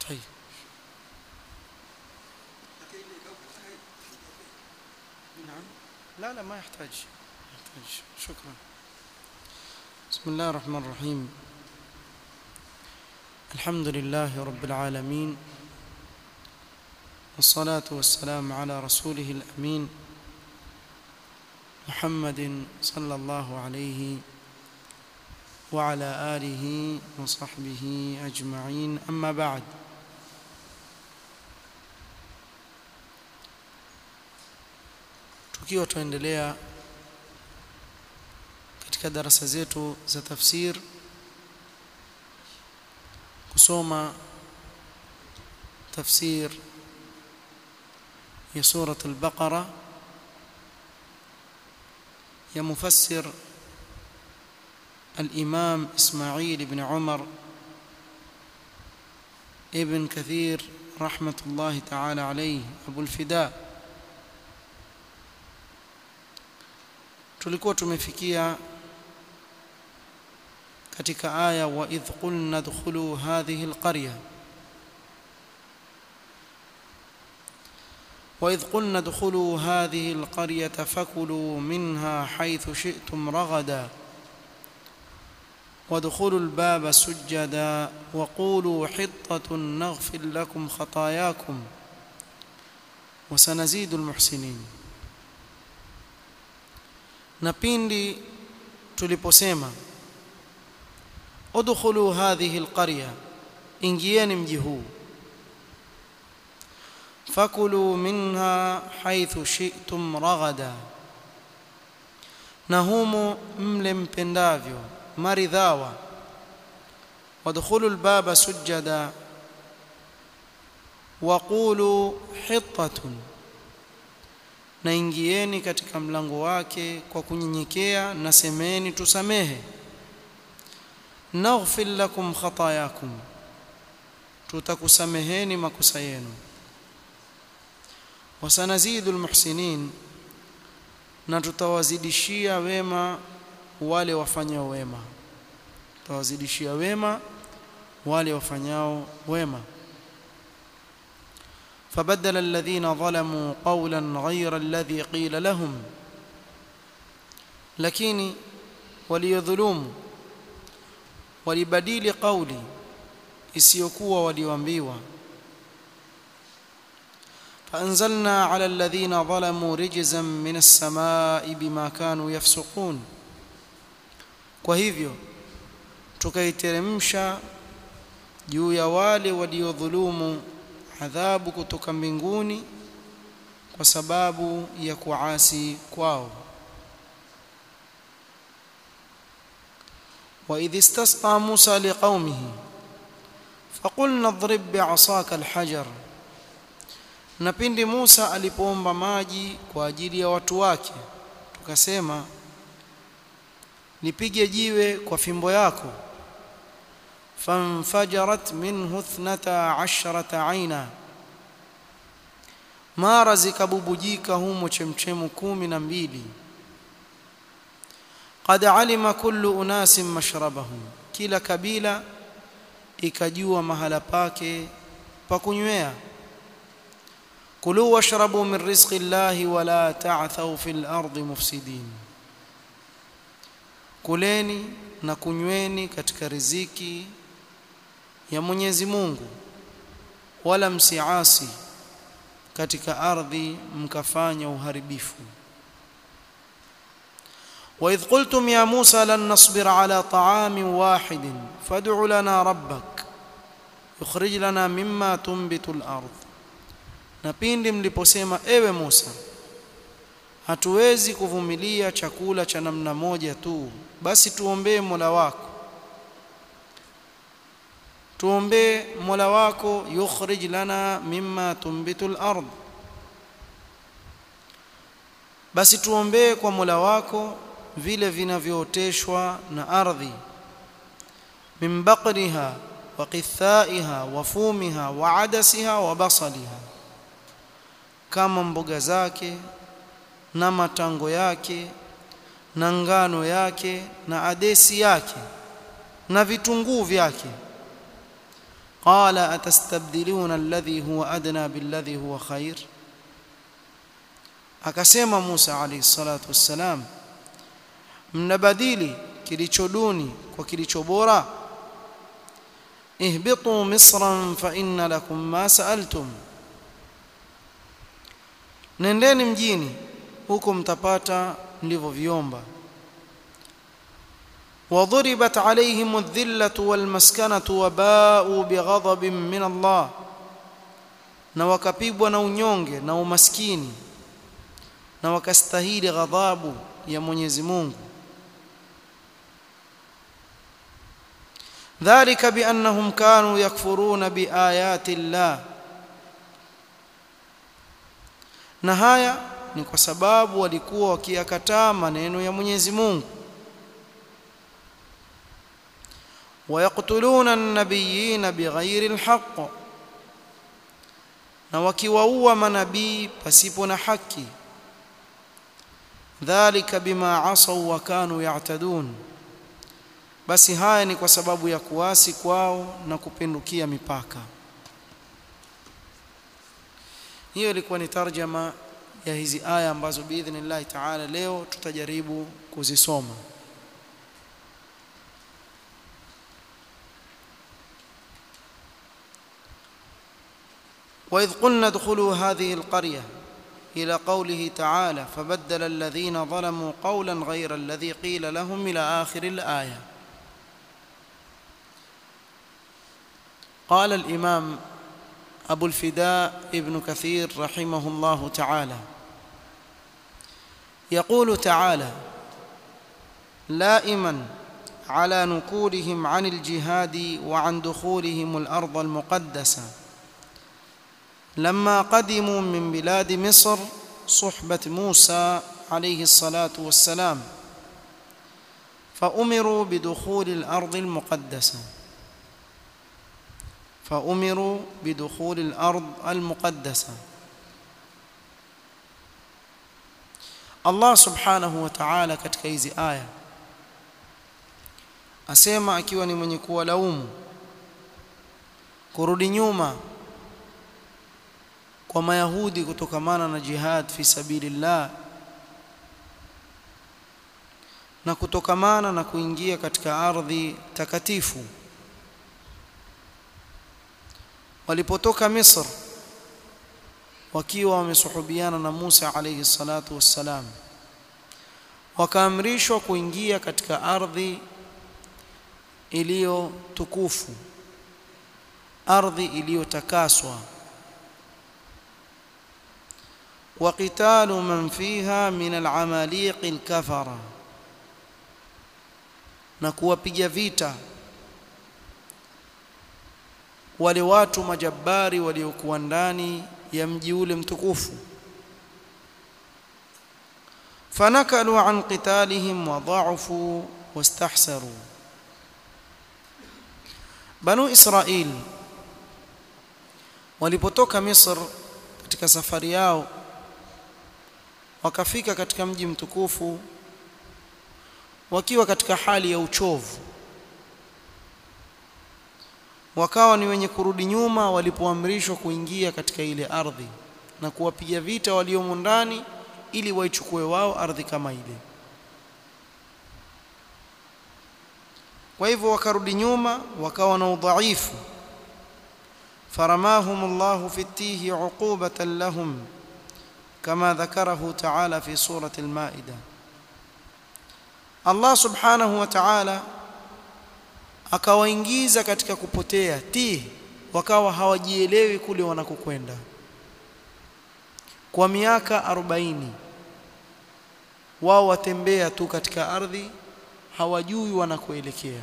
طيب نعم لا لا ما يحتاج يحتاج شكرا بسم الله الرحمن الرحيم الحمد لله رب العالمين والصلاة والسلام على رسوله الأمين محمد صلى الله عليه وعلى آله وصحبه أجمعين أما بعد tukiwa tuendelea katika darasa zetu za tafsir kusoma tafsir ya surat al-Baqara ya mufassir الإمام إسماعيل بن عمر ابن كثير رحمة الله تعالى عليه أبو الفداء tulikuwa tumefikia katika aya wa idh qulna dkhulu hadhihi alqarya وإذ قلنا ادخلوا هذه القرية فكلوا منها حيث شئتم رغدا وادخلوا الباب سجدا وقولوا حطة نغفر لكم خطاياكم وسنزيد المحسنين na pindi tuliposema udkhulu hadhihi alqarya ingieni mji huu fakulu minha haythu shi'tum raghada na humo mle mpendavyo maridhawa wadkhulu albaba sujada waqulu hittatun na ingieni katika mlango wake kwa kunyenyekea na semeni tusamehe naghfir lakum khatayakum tutakusameheni makosa yenu wasanazidu almuhsinin na tutawazidishia wema wale wafanyao wema tutawazidishia wema wale wafanyao wema فبدل الذين ظلموا قولا غير الذي قيل لهم lakini waliodhulumu walibadili kauli isiyokuwa walioambiwa فأنزلنا على الذين ظلموا رجزا من السماء بما كانوا يفسقون kwa hivyo tukaiteremsha juu ya wale waliodhulumu adhabu kutoka mbinguni kwa sababu ya kuasi kwao وإذ استسقى موسى لقومه فقلنا اضرب بعصاك الحجر na pindi Musa alipoomba maji kwa ajili ya watu wake tukasema nipige jiwe kwa fimbo yako فانفجرت منه اثنتا عشرة عينا mara zikabubujika humo chemchemu kumi na mbili qad alima kullu unasin mashrabahum kila kabila ikajua mahala pake pa kunywea kulu washrabu min rizqi llahi wala ta'thaw fil ardi mufsidin kuleni na kunyweni katika riziki ya Mwenyezi Mungu wala msiasi katika ardhi mkafanya uharibifu وإذ قلتم يا موسى لن نصبر على طعام واحد فادع لنا ربك يخرج لنا مما تنبت الأرض na pindi mliposema ewe Musa hatuwezi kuvumilia chakula cha namna moja tu basi tuombee Mola wako tuombee Mola wako yukhrij lana mimma tumbitul ard basi tuombee kwa Mola wako vile vinavyooteshwa na ardhi min baqriha wa qithaiha wa fumiha wa adasiha wa basaliha kama mboga zake na matango yake na ngano yake na adesi yake na vitunguu vyake قال أتستبدلون الذي هو أدنى بالذي هو خير akasema Musa alayhi salatu wassalam mnabadili kilicho duni kwa kilicho bora ihbitu misran fa inna lakum ma sa'altum nendeni mjini huko mtapata mlivyoviomba وضربت عليهم الذلة والمسكنة وباءوا بغضب من الله na wakapigwa na unyonge na umaskini na wakastahili ghadhabu ya Mwenyezi Mungu ذلك بأنهم كانوا يكفرون بآيات الله na haya ni kwa sababu walikuwa wakiyakataa maneno ya Mwenyezi Mungu ويقتلون النبيين بغير الحق na wakiwaua manabii pasipo na haki dhalika bima asaw wa kanu ya'tadun basi haya ni kwa sababu ya kuasi kwao na kupindukia mipaka hiyo ilikuwa ni tarjama ya hizi aya ambazo biidhnillah ta'ala leo tutajaribu kuzisoma وإذ قلنا ادخلوا هذه القرية إلى قوله تعالى فبدل الذين ظلموا قولا غير الذي قيل لهم إلى آخر الآية قال الإمام أبو الفداء ابن كثير رحمه الله تعالى يقول تعالى لائما على نكولهم عن الجهاد وعن دخولهم الأرض المقدسة لما قدموا من بلاد مصر صحبة موسى عليه الصلاة والسلام فأمروا بدخول الأرض المقدسة فأمروا بدخول الأرض المقدسة الله سبحانه وتعالى katika hizi aya asema akiwa ni mwenye kuwalaumu kurudi nyuma kwa mayahudi kutokamana na jihad fi sabilillah na kutokamana na kuingia katika ardhi takatifu walipotoka Misr wakiwa wamesuhubiana na Musa alayhi salatu wassalam wakaamrishwa kuingia katika ardhi iliyo tukufu ardhi iliyotakaswa وقتال من فيها من العماليق الكفره na kuwapiga vita wale watu majabari waliokuwa ndani ya mji ule mtukufu fanakalu an qitalihim wa dha'fu wastahsaru banu israil walipotoka misr katika safari yao wakafika katika mji mtukufu wakiwa katika hali ya uchovu wakawa ni wenye kurudi nyuma walipoamrishwa kuingia katika ile ardhi na kuwapiga vita waliomo ndani ili waichukue wao ardhi kama ile kwa hivyo wakarudi nyuma wakawa na udhaifu faramahum Allah fi tihi uqubatan lahum kama dhakarahu ta'ala fi surati al-Ma'idah Allah subhanahu wa ta'ala akawaingiza katika kupotea ti wakawa hawajielewi kule wanakokwenda kwa miaka 40 wao watembea tu katika ardhi hawajui wanakoelekea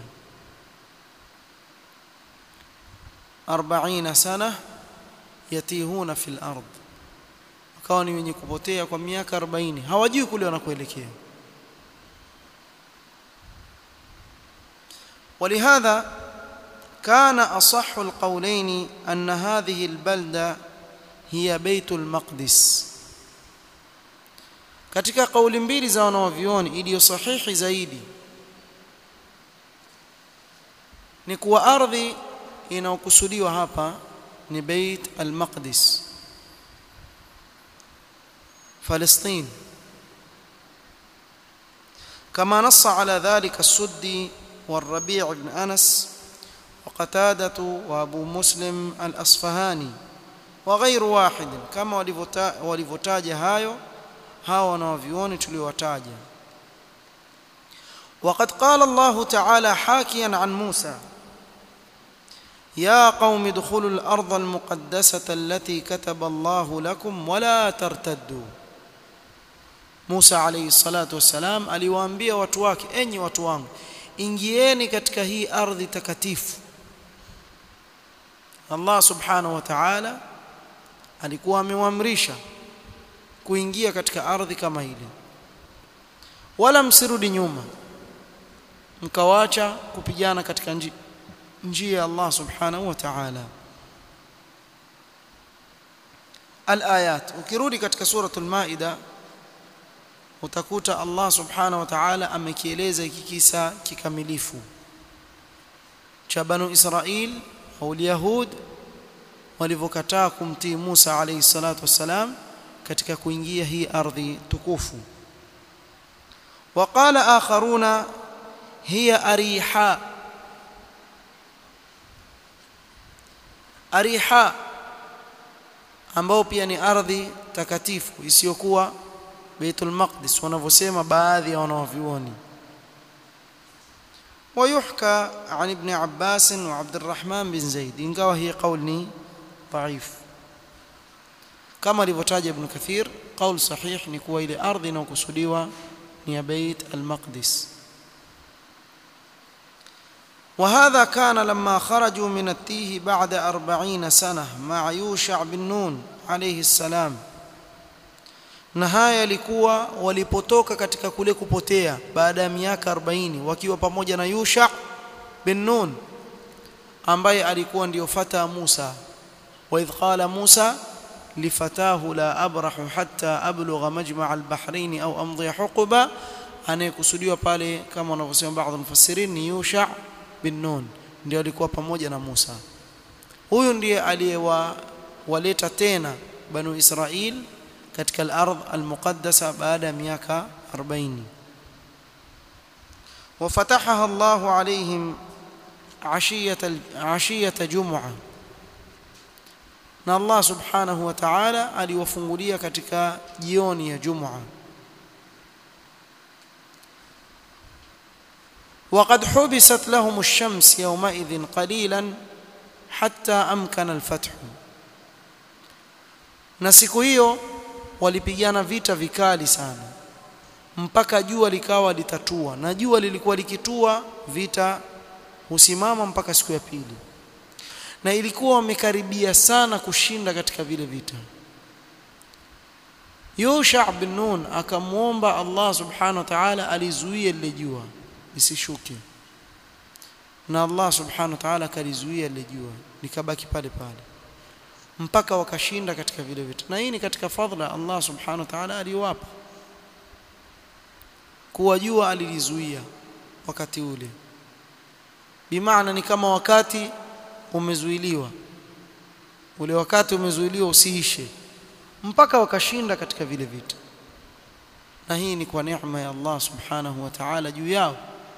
40 sana yatihuna fil ard wakawa ni wenye kupotea kwa miaka 40 hawajui kule wanakoelekea ولهذا كان أصح القولين أن هذه البلدة هي بيت المقدس katika kauli mbili za wanawavyuoni iliyo sahihi zaidi ni kuwa ardhi inayokusudiwa hapa ni Beit al-Maqdis فلسطين كما نص على ذلك السدي والربيع بن أنس وقتادة وأبو مسلم الأصفهاني وغير واحد كما walivyotaja hayo hawa wanavyuoni tuliowataja وقد قال الله تعالى حاكيا عن موسى يا قوم ادخلوا الأرض المقدسة التي كتب الله لكم ولا ترتدوا Musa alayhi salatu wassalam aliwaambia watu wake enyi watu wangu ingieni katika hii ardhi takatifu Allah subhanahu wa ta'ala alikuwa amewaamrisha kuingia katika ardhi kama ile wala msirudi nyuma mkawacha kupigana katika njia ya Allah subhanahu wa ta'ala al-ayat ukirudi katika suratul maida utakuta Allah subhanahu wa ta'ala amekieleza hiki kisa kikamilifu cha banu Israil au Yahud walivyokataa kumtii Musa alayhi salatu wassalam katika kuingia hii ardhi tukufu وقال آخرون هي أريحاء أريحاء ambao pia ni ardhi takatifu isiyokuwa Baitul Maqdis wanavyosema baadhi ya wanavyuoni ويحكى عن ابن عباس وعبد الرحمن بن زيد ingawa hii قول ni ضعيف kama alivyotaja Ibn Kathir قول صحيح ni kuwa ile ardhi inayokusudiwa ni ya Bait al-Maqdis وهذا كان لما خرجوا من التيه بعد أربعين سنة مع يوشع بن نون عليه السلام na haya yalikuwa walipotoka katika kule kupotea baada ya miaka 40 wakiwa pamoja na Yusha bin Nun ambaye alikuwa ndio fata Musa wa idh qala Musa lifatahu la abrahu hatta ablugha majma' al-bahrain au amdhi huquba anayekusudiwa pale kama wanavyosema baadhi mufassirin ni Yusha bin Nun ndio alikuwa pamoja na Musa huyu ndiye aliyewaleta tena banu Israil katika al-ardh al-muqaddasa baada ya miaka 40 وفتحها الله عليهم عشية عشية جمعة na Allah subhanahu wa ta'ala aliwafungulia katika jioni ya Jum'a وقد حبست لهم الشمس يومئذ قليلا حتى أمكن الفتح na siku hiyo walipigana vita vikali sana mpaka jua likawa litatua na jua lilikuwa likitua vita husimama mpaka siku ya pili na ilikuwa wamekaribia sana kushinda katika vile vita Yusha bin Nun akamwomba Allah subhanahu wa ta'ala alizuie lile jua lisishuke na Allah subhanahu wa ta'ala akalizuia lile jua likabaki pale pale mpaka wakashinda katika vile vita na hii ni katika fadhila Allah subhanahu wa ta'ala aliwapa kuwa jua alilizuia wakati ule bimaana ni kama wakati umezuiliwa ule wakati umezuiliwa usiishe mpaka wakashinda katika vile vita na hii ni kwa neema ya Allah subhanahu wa ta'ala juu yao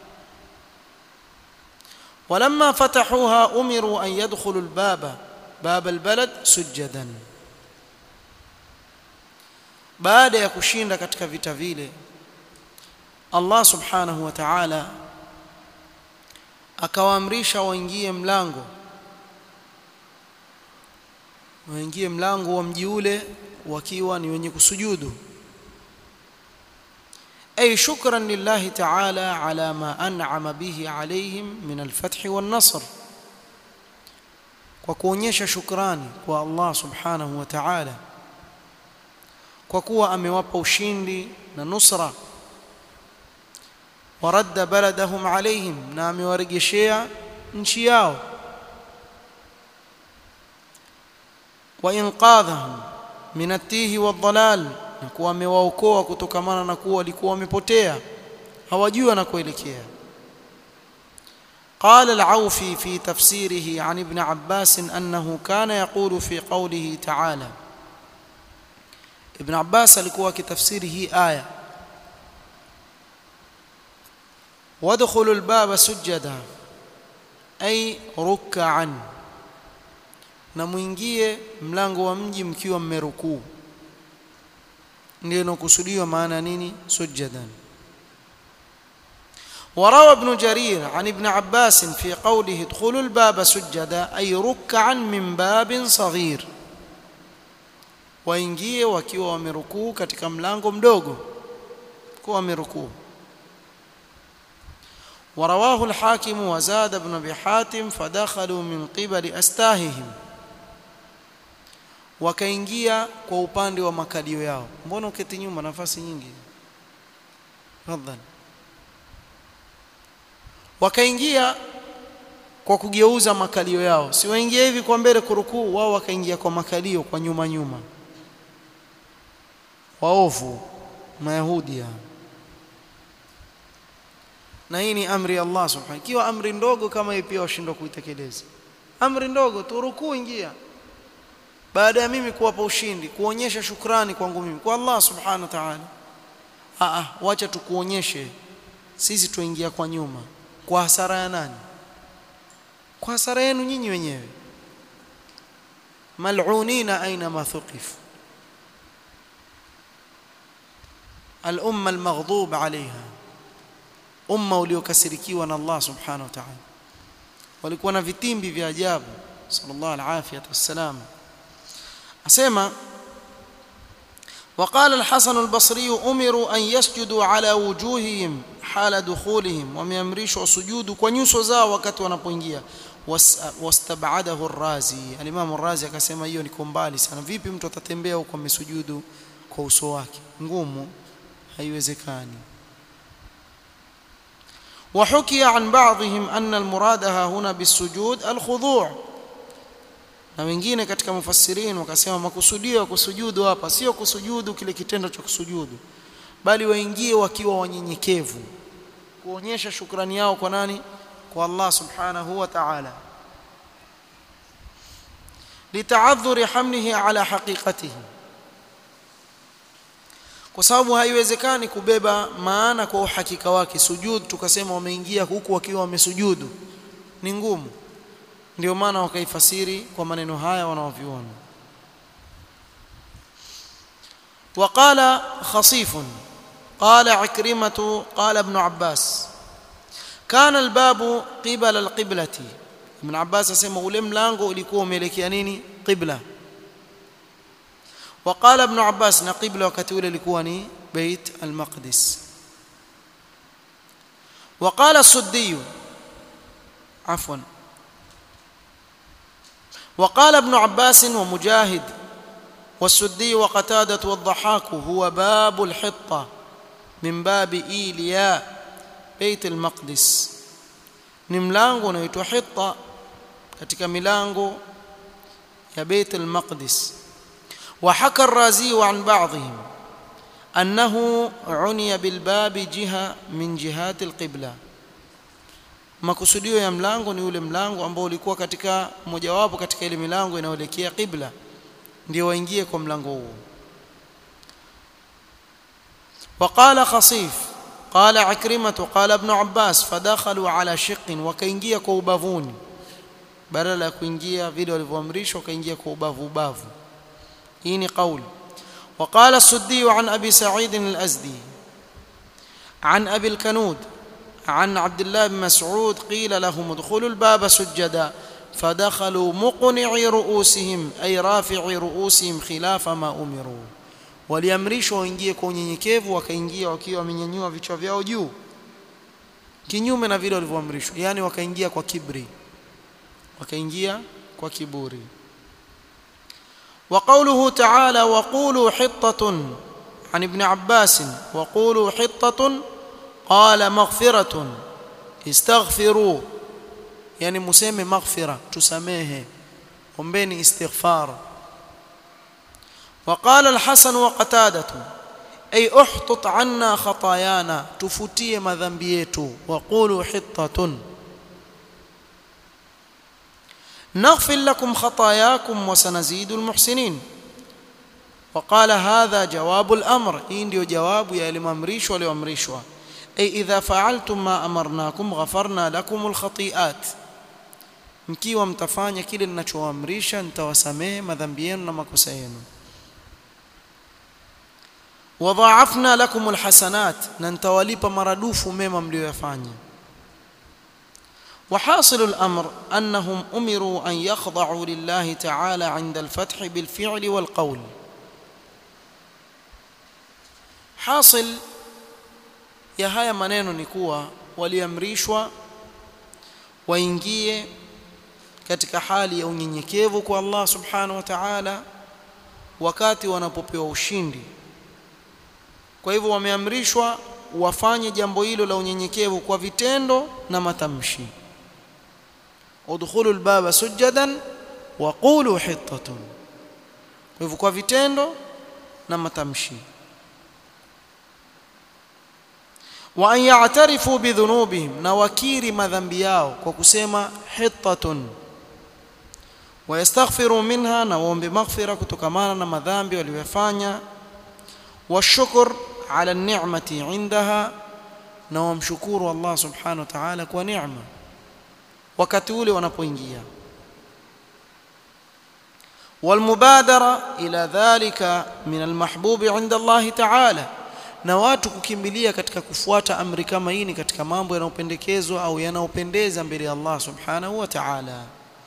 ولما فتحوها امروا ان يدخلوا الباب باب البلد سجدا baada ya kushinda katika vita vile Allah subhanahu wa ta'ala akawaamrisha waingie mlango waingie mlango wa mji ule wakiwa ni wenye kusujudu ay shukran lillahi ta'ala ala ma an'ama bihi alayhim min al-fath wan-nasr kwa kuonyesha shukrani kwa Allah subhanahu wa ta'ala kwa kuwa amewapa ushindi na nusra waradda baladahum alayhim na amewarejeshea nchi yao wa inqadhahum min at-tihi wad-dhalal na kuwa amewaokoa kutokamana na kuwa walikuwa wamepotea hawajui wanakoelekea قال العوفي في تفسيره عن ابن عباس أنه كان يقول في قوله تعالى ابن عباس alikuwa kitafsiri hii aya وادخلوا الباب سجدا أي ركعا na muingie mlango wa mji mkiwa mmerukuu ndio inakusudiwa maana nini sujadan وروى ابن جرير عن ابن عباس في قوله ادخلوا الباب سجدا أي ركعا من باب صغير waingie wakiwa wamerukuu katika mlango mdogo kuwa wamerukuu ورواه الحاكم وزاد ابن ابي حاتم فدخلوا من قبل استاههم wakaingia kwa upande wa makalio yao mbona uketi nyuma nafasi nyingi tafadhali wakaingia kwa kugeuza makalio yao si waingia hivi kwa mbele kurukuu wao wakaingia kwa makalio kwa nyuma nyuma waovu mayahudi ya. na hii ni amri ya Allah subhanahu ikiwa amri ndogo kama hii pia washindwa kuitekeleza amri ndogo tu rukuu ingia baada ya mimi kuwapa ushindi kuonyesha shukrani kwangu mimi kwa Allah subhanahu wa ta'ala ah ah wacha tukuonyeshe sisi tuingia kwa nyuma kwa hasara ya nani kwa hasara yenu nyinyi wenyewe mal'unina aina ma thuqif al-umma al-maghdub 'alayha umma uliokasirikiwa na Allah subhanahu wa ta'ala walikuwa na vitimbi vya ajabu sallallahu alayhi wasallam asema وقال الحسن البصري أمروا أن يسجدوا على وجوههم حال دخولهم wameamrishwa sujudu kwa nyuso zao wakati wanapoingia wastabadahu ar-razi al-imam ar-razi akasema hiyo ni mbali sana vipi mtu atatembea huko amesujudu kwa uso wake ngumu haiwezekani وحكي عن بعضهم أن المراد ها هنا بالسجود الخضوع na wengine katika mufassirin wakasema makusudio ya kusujudu hapa sio kusujudu kile kitendo cha kusujudu bali waingie wakiwa wanyenyekevu kuonyesha shukrani yao kwa nani kwa Allah subhanahu wa ta'ala litaadhuri hamlihi ala haqiqatihi kwa sababu haiwezekani kubeba maana kwa uhakika wake sujud tukasema wameingia huku wakiwa wamesujudu ni ngumu ndio maana wakaifasiri kwa maneno haya wanaoviona وقال خصيف قال عكرمة قال ابن عباس كان الباب قبل القبلة ابن عباس اسمه ule mlango ulikuwa umeelekea nini qibla وقال ابن عباس na qibla wakati ule ilikuwa ni bait al-maqdis وقال السدي عفوا وقال ابن عباس ومجاهد والسدي وقتادة والضحاك هو باب الحطة من باب إيلياء بيت المقدس ni mlango unaitwa hitta katika milango ya Beit al-Maqdis wa haka ar-Razi an ba'dihim annahu uniya bil babi jiha min jihati al-qibla makusudio ya mlango ni ule mlango ambao ulikuwa katika mojawapo katika ile milango inayoelekea qibla ndio waingie kwa mlango huo وقال خصيف قال عكرمة قال ابن عباس فدخلوا على شق وكاingia kwa ubavuni badala ya kuingia vile walivyoamrishwa wakaingia kwa ubavu ubavu hii ni kauli وقال السدي عن ابي سعيد الازدي عن ابي الكنود عن عبد الله بن مسعود قيل لهم ادخلوا الباب سجدا فدخلوا مقنعي رؤوسهم أي رافعي رؤوسهم خلاف ما أمروا waliamrishwa waingie kwa unyenyekevu wakaingia wakiwa wamenyanyua vichwa vyao juu kinyume na vile walivyoamrishwa yani wakaingia kwa kibri wakaingia kwa kiburi وقوله تعالى وقولوا حطة عن ابن عباس وقولوا حطة قال مغفرة استغفروا yani museme maghfira tusamehe ombeni istighfar وقال الحسن وقتادة أي احطط عنا خطايانا تفوتيه madhambi yetu وقولوا حطة نغفر لكم خطاياكم وسنزيد المحسنين وقال هذا جواب الأمر hii ndio jawabu ya yaliyoamrishwa walioamrishwa ay idha fa'altum ma amarnakum ghafarna lakum alkhati'at mkiwa mtafanya kile ninachoamrisha nitawasamehe madhambi yenu na makosa yenu wadha'afna lakum alhasanat na nitawalipa maradufu mema mlioyafanya وحاصل الأمر أنهم أمروا أن يخضعوا لله تعالى عند الفتح بالفعل والقول حاصل ya haya maneno ni kuwa waliamrishwa waingie katika hali ya unyenyekevu kwa Allah subhanahu wa ta'ala wakati wanapopewa ushindi kwa hivyo wameamrishwa wafanye jambo hilo la unyenyekevu kwa vitendo na matamshi udkhulu albaba sujadan wa qulu hittatun kwa hivyo kwa vitendo na matamshi wa an ya'tarifu bidhunubihim na wakiri madhambi yao kwa kusema hittatun wa yastaghfiru minha na waombe maghfira kutokamana na madhambi waliyofanya wa shukr ala ni'mati indaha na wamshukuru Allah subhanahu wa ta'ala kwa neema wakati ule wanapoingia والمبادره الى ذلك من المحبوب عند الله تعالى na watu kukimbilia katika kufuata amri kama hii ni katika mambo yanayopendekezwa au yanayopendeza mbele ya Allah subhanahu wa ta'ala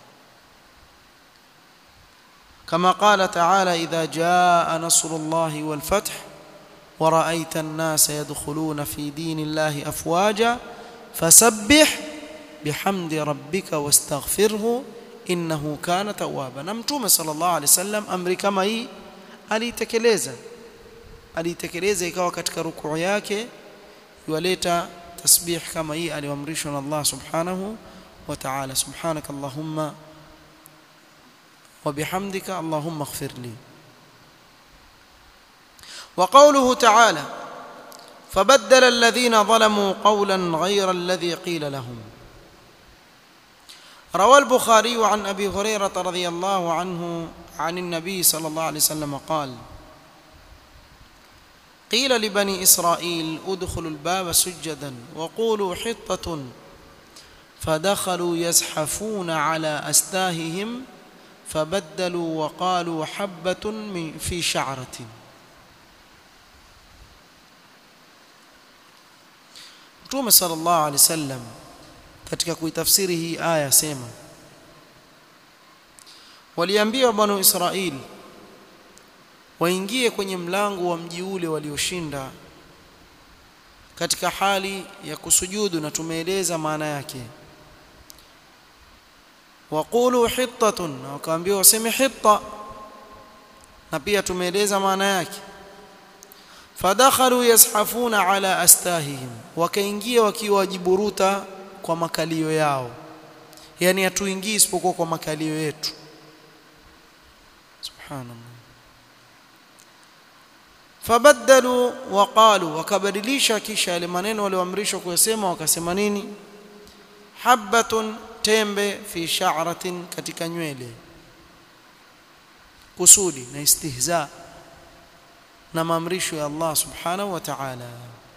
كما قال تعالى إذا جاء نصر الله والفتح ورأيت الناس يدخلون في دين الله أفواجا فسبح بحمد ربك واستغفره إنه كان توابا نمتوم صلى الله عليه وسلم أمر كما هي alitekeleza alitekeleza ikawa katika rukuu yake yualeta tasbih kama hii aliyoamrishwa na Allah subhanahu wa ta'ala subhanak allahumma wa bihamdika allahumma ighfir li وقوله تعالى فبدل الذين ظلموا قولا غير الذي قيل لهم روى البخاري عن ابي هريره رضي الله عنه عن النبي صلى الله عليه وسلم قال قيل لبني اسرائيل ادخلوا الباب سجدا وقولوا حطه فدخلوا يزحفون على استاههم فبدلوا وقالوا حبه في شعره Mtume sallallahu alaihi wasallam katika kuitafsiri hii aya sema waliambia banu Israili waingie kwenye mlango wa mji ule walioshinda katika hali ya kusujudu na tumeeleza maana yake waqulu hittatun na wakaambiwa waseme hitta na pia tumeeleza maana yake fadakhalu yashafuna ala astahihim wakaingia wakiwa wajiburuta kwa makalio yao yani hatuingii isipokuwa kwa makalio yetu subhanallah fabaddalu waqalu wakabadilisha kisha yale maneno walioamrishwa kuyasema wakasema nini habbatun tembe fi sha'ratin katika nywele kusudi na istihza na maamrisho ya Allah subhanahu wa ta'ala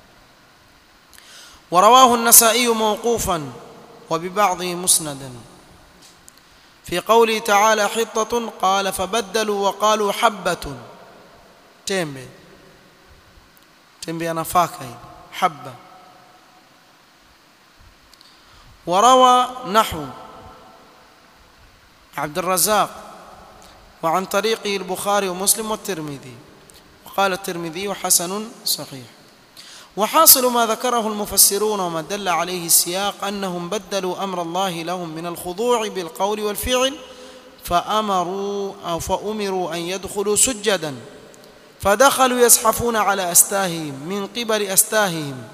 ورواه النسائي موقوفا وببعضه مسندا في قوله تعالى حطة قال فبدلوا وقالوا حبة تمبي تمبي نفاكه حبة وروى نحو عبد الرزاق وعن طريقه البخاري ومسلم والترمذي وقال الترمذي حسن صحيح وحاصل ما ذكره المفسرون وما دل عليه السياق انهم بدلوا امر الله لهم من الخضوع بالقول والفعل فامروا او فامروا ان يدخلوا سجدا فدخلوا يزحفون على استاههم من قبل استاههم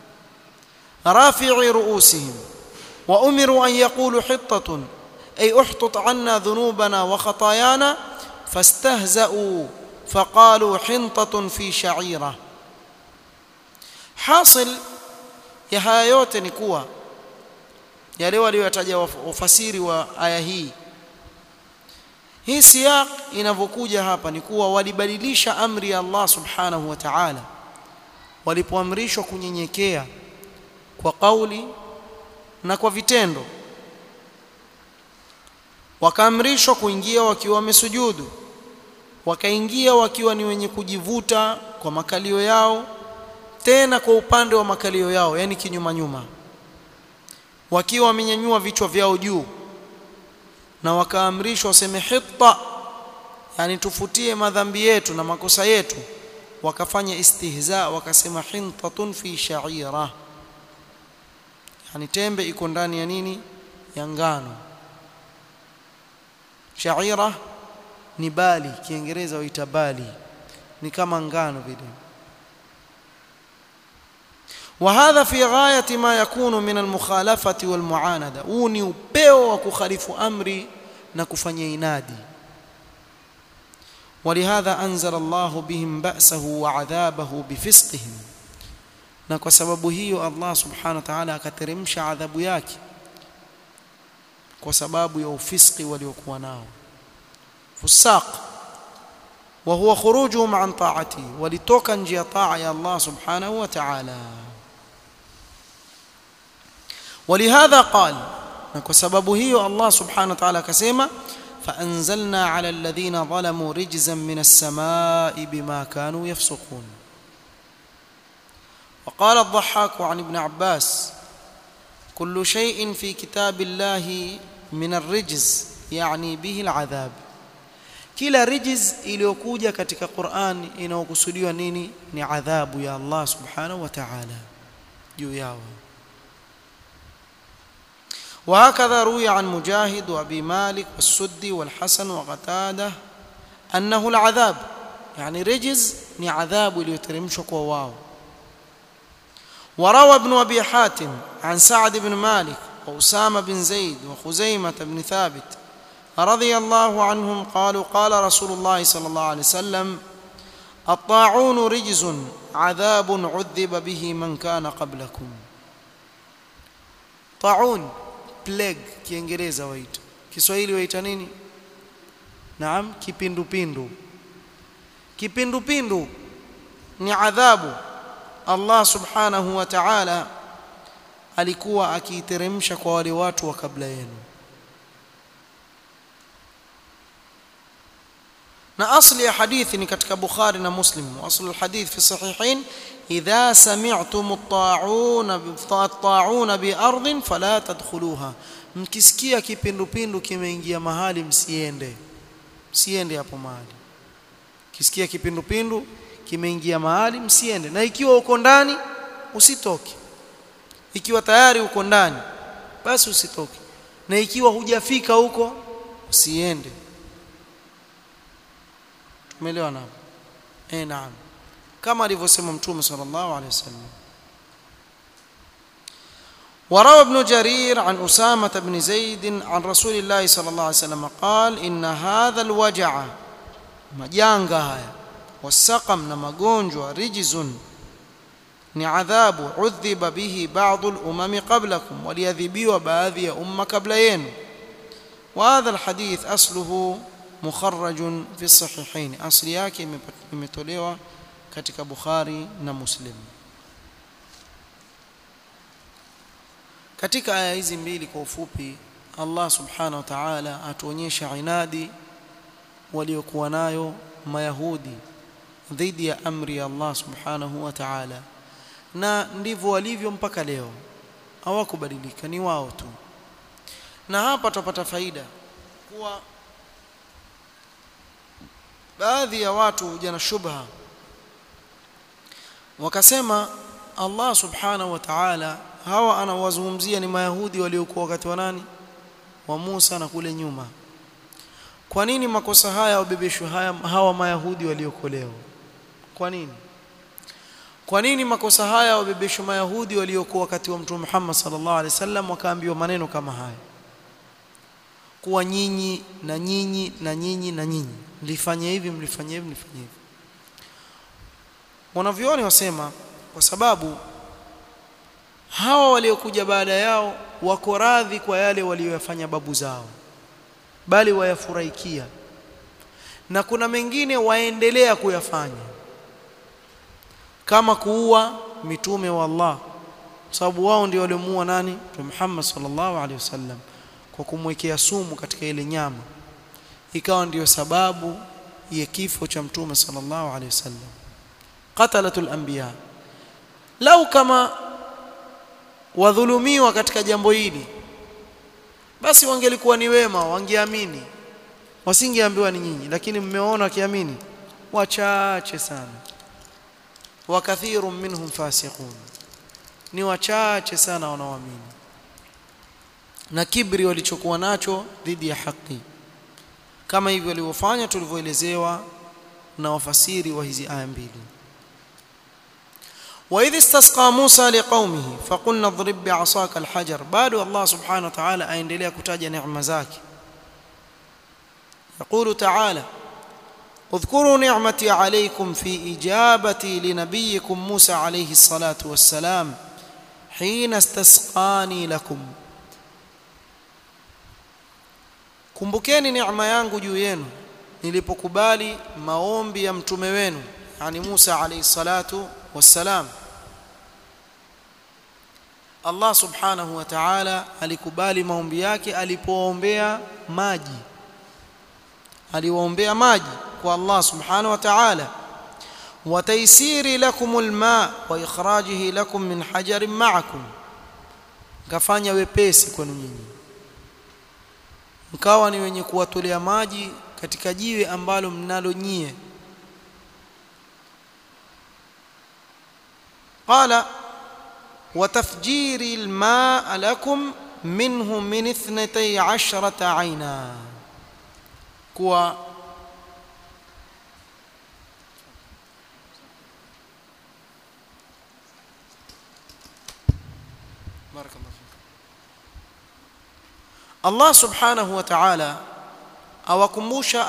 رافعي رؤوسهم وامروا ان يقولوا حطه اي احطط عنا ذنوبنا وخطايانا فاستهزأوا فقالوا حنطة في شعيرة حاصل ya haya yote ni kuwa yale walioyataja wafasiri wa aya hii hii siyaq inavyokuja hapa ni kuwa walibadilisha amri ya Allah subhanahu wa ta'ala walipoamrishwa kunyenyekea kwa kauli na kwa vitendo wakaamrishwa kuingia wakiwa wamesujudu wakaingia wakiwa ni wenye kujivuta kwa makalio yao tena kwa upande wa makalio yao yani kinyuma nyuma wakiwa wamenyanyua vichwa vyao juu na wakaamrishwa waseme hitta yani tufutie madhambi yetu na makosa yetu wakafanya istihza wakasema hintatun fi sha'ira yani tembe iko ndani ya nini ya ngano sha'ira ni bali kiingereza huita bali ni kama ngano vile وهذا في غاية ما يكون من المخالفة والمعاندة huu ni upeo wa kukhalifu amri na kufanya inadi ولهذا أنزل الله بهم بأسه وعذابه بفسقهم na kwa sababu hiyo Allah subhanahu wa ta'ala akateremsha adhabu yake kwa sababu ya ufiski waliokuwa nao fusaq wa huwa khurujuhum an ta'ati walitoka nje ya taa ya Allah subhanahu wa ta'ala ولهذا قال na kwa sababu hiyo Allah subhanahu wa ta'ala akasema فأنزلنا على الذين ظلموا رجزا من السماء بما كانوا يفسقون وقال الضحاك عن ابن عباس كل شيء في كتاب الله من الرجز يعني به العذاب kila rijiz iliyokuja katika Qur'an inayokusudiwa nini ni adhabu ya Allah subhanahu wa ta'ala juu yao وهكذا روي عن مجاهد وابي مالك والسدي والحسن وقتاده انه العذاب يعني رجز ni adhabu iliyoteremshwa kwa wao وروى ابن ابي حاتم عن سعد بن مالك واسامه بن زيد وخزيمه بن ثابت رضي الله عنهم قالوا قال رسول الله صلى الله عليه وسلم الطاعون رجز عذاب عذب به من كان قبلكم طاعون plague kiingereza waita kiswahili waita nini naam kipindupindu kipindupindu ni adhabu Allah subhanahu wa ta'ala alikuwa akiiteremsha kwa wale watu wa kabla yenu na asli ya hadithi ni katika Bukhari na Muslim asli alhadith fi sahihain idha sami'tum at-ta'un at-ta'un bi ardhin fala tadkhuluha mkisikia kipindupindu kimeingia mahali msiende msiende hapo mahali kisikia kipindupindu kimeingia mahali msiende na ikiwa uko ndani usitoke ikiwa tayari uko ndani basi usitoke na ikiwa hujafika huko usiende tumeelewa naam eh naam kama alivyosema mtume sallallahu alaihi wasallam وروى ابن جرير عن أسامة بن زيد عن رسول الله صلى الله عليه وسلم قال إن هذا الوجع مجانغا هيا والسقم نمغونجوا رجز ni adhabu udhiba bihi ba'dhu al-umam qablakum waliyadhibiwa baadhi ya umma kabla yenu wa hadha al-hadith asluhu mukharrajun fi sahihain asli yake imetolewa katika Bukhari na Muslim katika aya hizi mbili kwa ufupi Allah subhanahu wa ta'ala atuonyesha inadi waliokuwa nayo mayahudi dhidi ya amri ya Allah subhanahu wa ta'ala na ndivyo walivyo mpaka leo hawakubadilika ni wao tu na hapa tutapata faida kuwa baadhi ya watu huja na shubha wakasema Allah subhanahu wa ta'ala hawa anawazungumzia ni mayahudi waliokuwa wakati wa nani wa Musa na kule nyuma kwa nini makosa haya wabebeshwe haya hawa mayahudi waliokolewa kwa nini kwa nini makosa haya wabebeshwe mayahudi waliokuwa wakati wa mtume Muhammad sallallahu alaihi wasallam wakaambiwa maneno kama haya kuwa nyinyi na nyinyi na nyinyi na nyinyi mlifanya hivi mlifanya hivi mlifanya hivi wanavyoni wasema kwa sababu hawa waliokuja baada yao wako radhi kwa yale walioyafanya babu zao bali wayafurahikia na kuna mengine waendelea kuyafanya kama kuua mitume wa Allah sababu wao ndio waliomuua nani Mtume Muhammad sallallahu alaihi wasallam kwa kumwekea sumu katika ile nyama ikawa ndiyo sababu ya kifo cha Mtume sallallahu alaihi wasallam qatalatul anbiya lau kama wadhulumiwa katika jambo hili basi wangelikuwa ni wema wangeamini wasingeambiwa ni nyinyi lakini mmeona wakiamini wachache sana wakathirun minhum fasiqun ni wachache sana wanaoamini na kibri walichokuwa nacho dhidi ya haki kama hivyo walivyofanya tulivyoelezewa na wafasiri wa hizi aya mbili وإذ استسقى موسى لقومه فقلنا اضرب بعصاك الحجر بادو الله سبحانه وتعالى aendelea kutaja neema zake يقول تعالى اذكروا نعمتي عليكم في إجابتي لنبيكم موسى عليه الصلاة والسلام حين استسقاني لكم kumbukeni neema yangu juu yenu nilipokubali maombi ya mtume wenu yani Musa alayhi salatu wassalam Allah subhanahu wa ta'ala alikubali maombi yake alipoombea maji aliwaombea maji kwa Allah subhanahu wa ta'ala wa taysiri lakum alma wa ikhrajihi lakum min hajarin ma'akum kafanya wepesi kwenu nyinyi mkawa ni wenye kuwatolea maji katika jiwe ambalo mnalo nyie قال وتفجير الماء لكم منه من اثنتي عشرة عينا كوا بارك الله فيك الله سبحانه وتعالى awakumbusha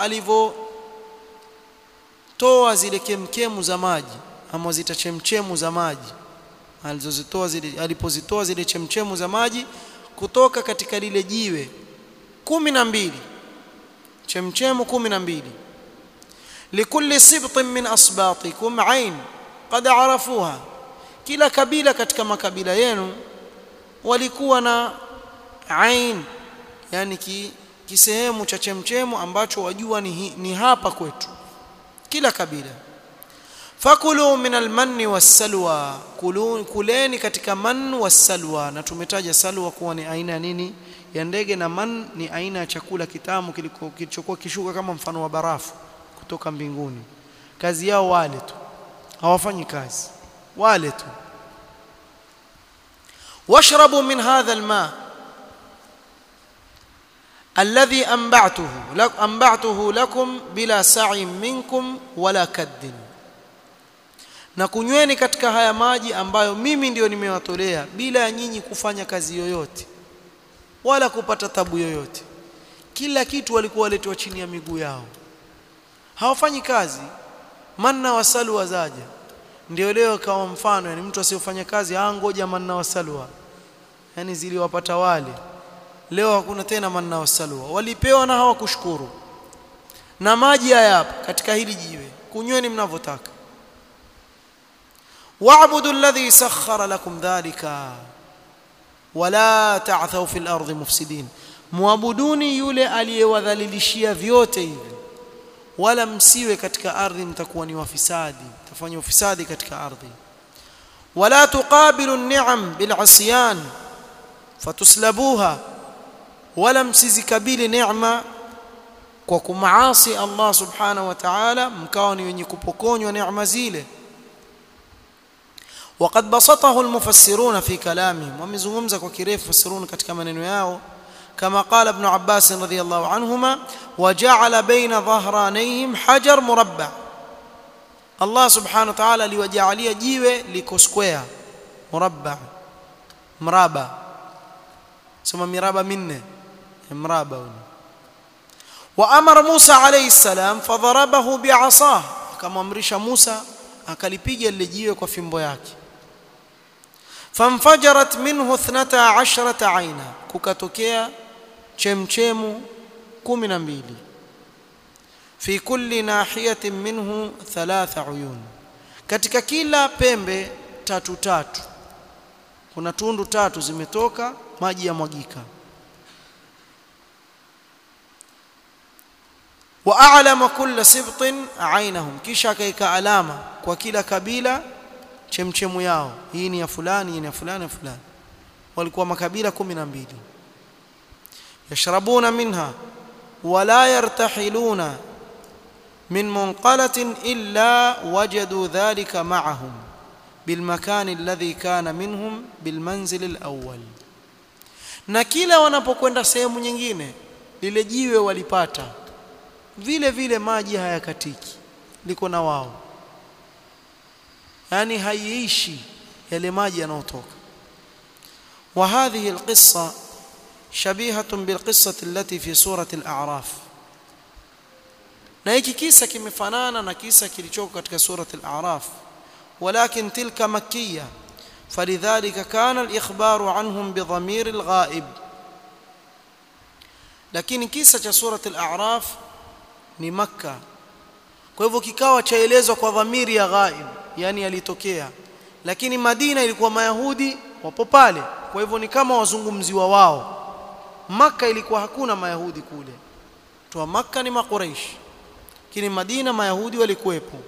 alivyotoa zile kemkemu za maji ama zita chemchemu za maji alizozitoa zile alipozitoa zile chemchemu za maji kutoka katika lile jiwe kumi na mbili chemchemu kumi na mbili likulli sibtin min asbatikum ain qad arafuha kila kabila katika makabila yenu walikuwa na ain yani ki, kisehemu cha chemchemu ambacho wajua ni, ni hapa kwetu kila kabila fakulu min almanni wassalwa kuleni katika man wassalwa na tumetaja salwa kuwa ni aina ya nini ya ndege na man ni aina ya chakula kitamu kilichokuwa kishuka kama mfano wa barafu kutoka mbinguni kazi yao wale tu hawafanyi kazi wale tu washrabu min hadha alma alladhi anba'tuhu lakum anba'tuhu lakum bila sa'in minkum wala kaddin na kunyweni katika haya maji ambayo mimi ndiyo nimewatolea bila ya nyinyi kufanya kazi yoyote wala kupata tabu yoyote kila kitu walikuwa waletwa chini ya miguu yao hawafanyi kazi manna wasalu wazaja ndio leo kama mfano yani mtu asiyofanya kazi ah ngoja manna wasalwa yani ziliwapata wale leo hakuna tena manna wasalwa walipewa na hawakushukuru na maji haya hapa katika hili jiwe kunyweni mnavyotaka واعبدوا الذي سخر لكم ذلك ولا تعثوا في الارض مفسدين muabuduni yule aliyewadhalilishia vyote hivi wala msiwe katika ardhi mtakuwa ni wafisadi mtafanya ufisadi katika ardhi wala tuqabilu an-ni'am bil'asyan fatuslabuha wala msizikabili neema kwa kumaasi Allah subhanahu wa ta'ala mkawa ni wenye kupokonywa neema zile وقد بسطه المفسرون في كلامهم ومزungumza kwa kirefu fasirun katika maneno yao كما قال ابن عباس رضي الله عنهما وجعل بين ظهرانيهم حجر مربع الله سبحانه وتعالى liwajalia jiwe liko square murabba mraba sema miraba minne mraba وامر موسى عليه السلام فضربه بعصاه akamamrisha Musa akalipiga lile jiwe kwa fimbo yake famfajarat minhu 12 aina kukatokea chemchemu 12 fi kulli nahiyatin minhu thalatha uyun katika kila pembe tatu tatu kuna tundu tatu zimetoka maji yamwagika wa a'lama kulla sibtin ainahum kisha akaika alama kwa kila kabila chemchemu yao hii ni ya fulani hii ni ya fulani ya fulani walikuwa makabila 12 yashrabuna minha wala yartahiluna min munqalatin illa wajadu dhalika ma'ahum بالمكان الذي كان منهم بالمنزل الأول na kila wanapokwenda sehemu nyingine lile jiwe walipata vile vile maji hayakatiki liko na wao yani haiishi yale maji yanayotoka wa hadhihi alqissa shabihatun bilqissati allati fi surati al-a'raf na hiki kisa kimefanana na kisa kilichoko katika surati al-a'raf ولكن تلك مكية فلذلك كان الإخبار عنهم بضمير الغائب lakini kisa cha surat al-a'raf ni makka kwa hivyo kikawa chaelezwa kwa dhamiri ya ghaib yani yalitokea lakini madina ilikuwa mayahudi wapo pale kwa hivyo ni kama wazungumziwa wao makka ilikuwa hakuna mayahudi kule toa makka ni makuraish lakini madina mayahudi walikuwepo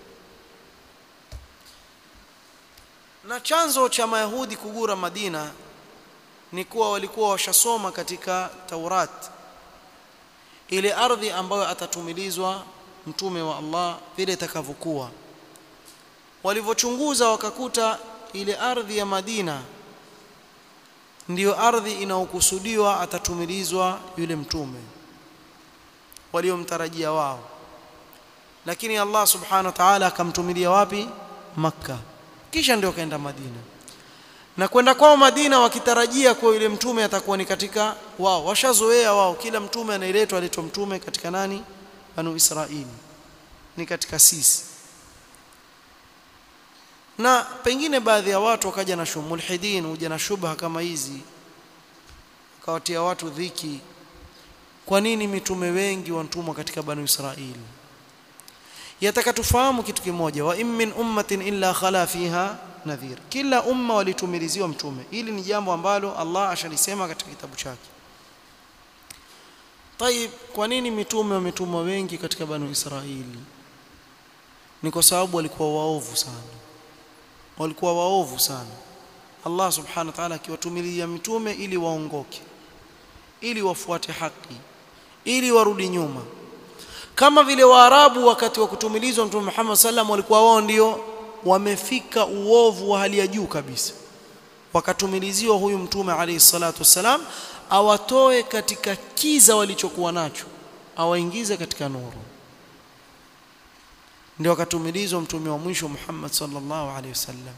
na chanzo cha mayahudi kugura madina ni kuwa walikuwa washasoma katika Taurat ile ardhi ambayo atatumilizwa mtume wa Allah vile itakavyokuwa walivyochunguza wakakuta ile ardhi ya Madina ndiyo ardhi inayokusudiwa atatumilizwa yule mtume waliomtarajia wao lakini Allah subhanahu wa ta'ala akamtumilia wapi Makka kisha ndio kaenda Madina na kwenda kwao Madina wakitarajia kwa yule mtume atakuwa ni katika wao washazoea wao kila mtume anaeletwa aletwa mtume katika nani banu Israili ni katika sisi na pengine baadhi ya watu wakaja na shumulhidin huja na shubha kama hizi kawatia watu dhiki kwa nini mitume wengi wantumwa katika banu Israili yataka tufahamu kitu kimoja wa in min ummatin illa khala fiha nadhir kila umma walitumiliziwa mtume hili ni jambo ambalo Allah ashalisema katika kitabu chake طيب kwa nini mitume wametumwa wengi katika banu Israili ni kwa sababu walikuwa waovu sana walikuwa waovu sana Allah subhanahu wa ta'ala akiwatumilia mitume ili waongoke ili wafuate haki ili warudi nyuma kama vile waarabu wakati wa kutumilizwa mtume Muhammad sallam walikuwa wao ndio wamefika uovu wa hali ya juu kabisa wakatumiliziwa huyu mtume alayhi salatu wassalam awatoe katika kiza walichokuwa nacho awaingize katika nuru ndio akatumilizwa mtume wa mwisho Muhammad sallallahu alayhi wasallam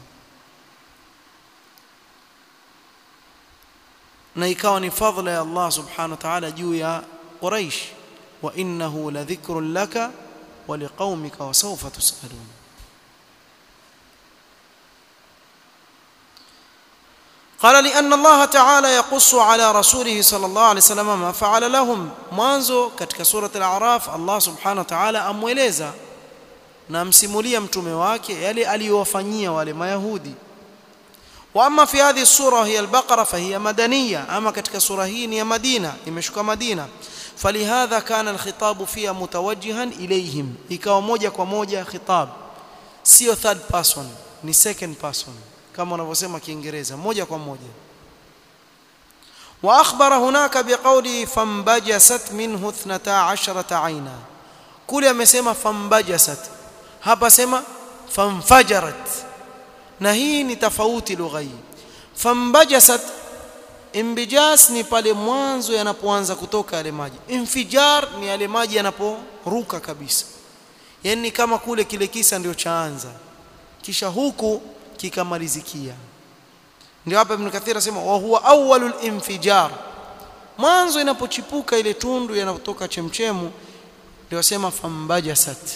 na ikawa ni fadhila ya Allah subhanahu wa ta'ala juu ya Quraysh wa innahu ladhikrun laka wa liqaumika wa sawfa tusalun قال لأن الله تعالى يقص على رسوله صلى الله عليه وسلم ما فعل لهم mwanzo katika surat al-a'raf Allah subhanahu wa ta'ala amweleza na amsimulia mtume wake yale aliyowafanyia wale mayahudi واما في هذه السوره هي البقره فهي مدنيه اما ketika sura hii ni ya Madina imeshuka Madina فلهذا كان الخطاب فيها متوجها اليهم ikawa moja kwa moja khitab sio third person ni second person kama wanavyosema kiingereza moja kwa moja واخبر هناك بقوله فانبجست منه 12 عينا kule amesema fambajasat hapa sema famfajarat na hii ni tofauti lugha hii fambajasat imbijas ni pale mwanzo yanapoanza kutoka yale maji infijar ni yale maji yanaporuka kabisa yani kama kule kile kisa ndio chaanza kisha huku kikamalizikia ndio hapa ibn kathir asema wa huwa awwalul infijar mwanzo inapochipuka ile tundu yanapotoka chemchemu ndio asema fambajasat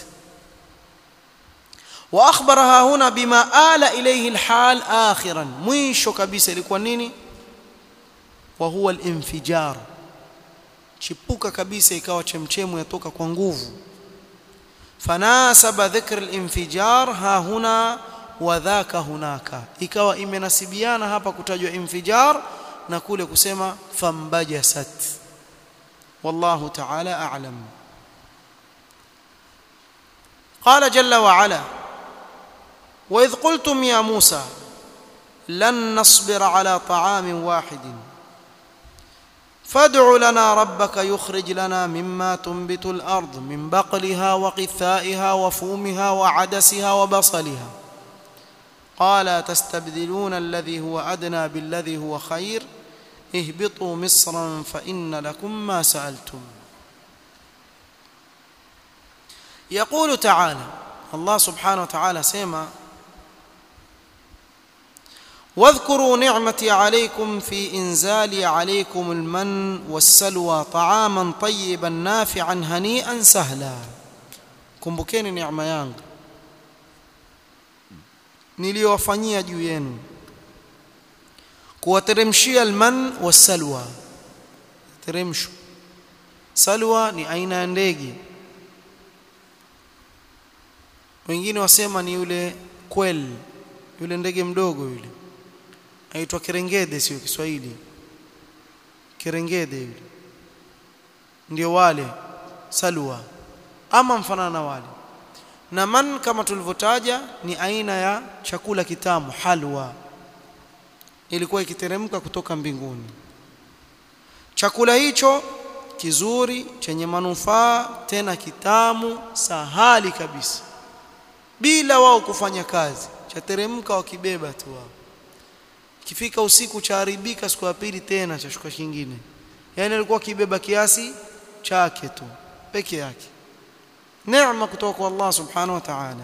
واخبرها هنا بما آل اليه الحال اخرا mwisho kabisa ilikuwa nini wa huwa al-infijar chipuka kabisa ikawa chemchemu yatoka kwa nguvu fanasaba dhikr al-infijar ha huna wa dhaka hunaka ikawa imenasibiana hapa kutajwa infijar na kule kusema fambajasat wallahu ta'ala a'lam قال جل وعلا واذ قلتم يا موسى لن نصبر على طعام واحد فادع لنا ربك يخرج لنا مما تنبت الارض من بقلها وقثائها وفومها وعدسها وبصلها قال تستبدلون الذي هو ادنى بالذي هو خير اهبطوا مصرا فان لكم ما سالتم يقول تعالى الله سبحانه وتعالى سيما واذكروا نعمتي عليكم في انزالي عليكم المن والسلوى طعاما طيبا نافعا هنيئا سهلا kumbukeni neema yangu niliyowafanyia juu yenu kuwateremshia alman wasalwa teremsho salwa ni aina ya ndege wengine wasema ni yule kwel yule ndege mdogo yule aitwa kerengede sio Kiswahili kerengede yule ndio wale salwa ama mfanana na wale na man kama tulivyotaja ni aina ya chakula kitamu halwa ilikuwa ikiteremka kutoka mbinguni chakula hicho kizuri chenye manufaa tena kitamu sahali kabisa bila wao kufanya kazi chateremka wakibeba tu wao kifika usiku chaharibika siku ya pili tena chashuka kingine yani alikuwa kibeba kiasi chake tu peke yake neema kutoka kwa Allah subhanahu wa ta'ala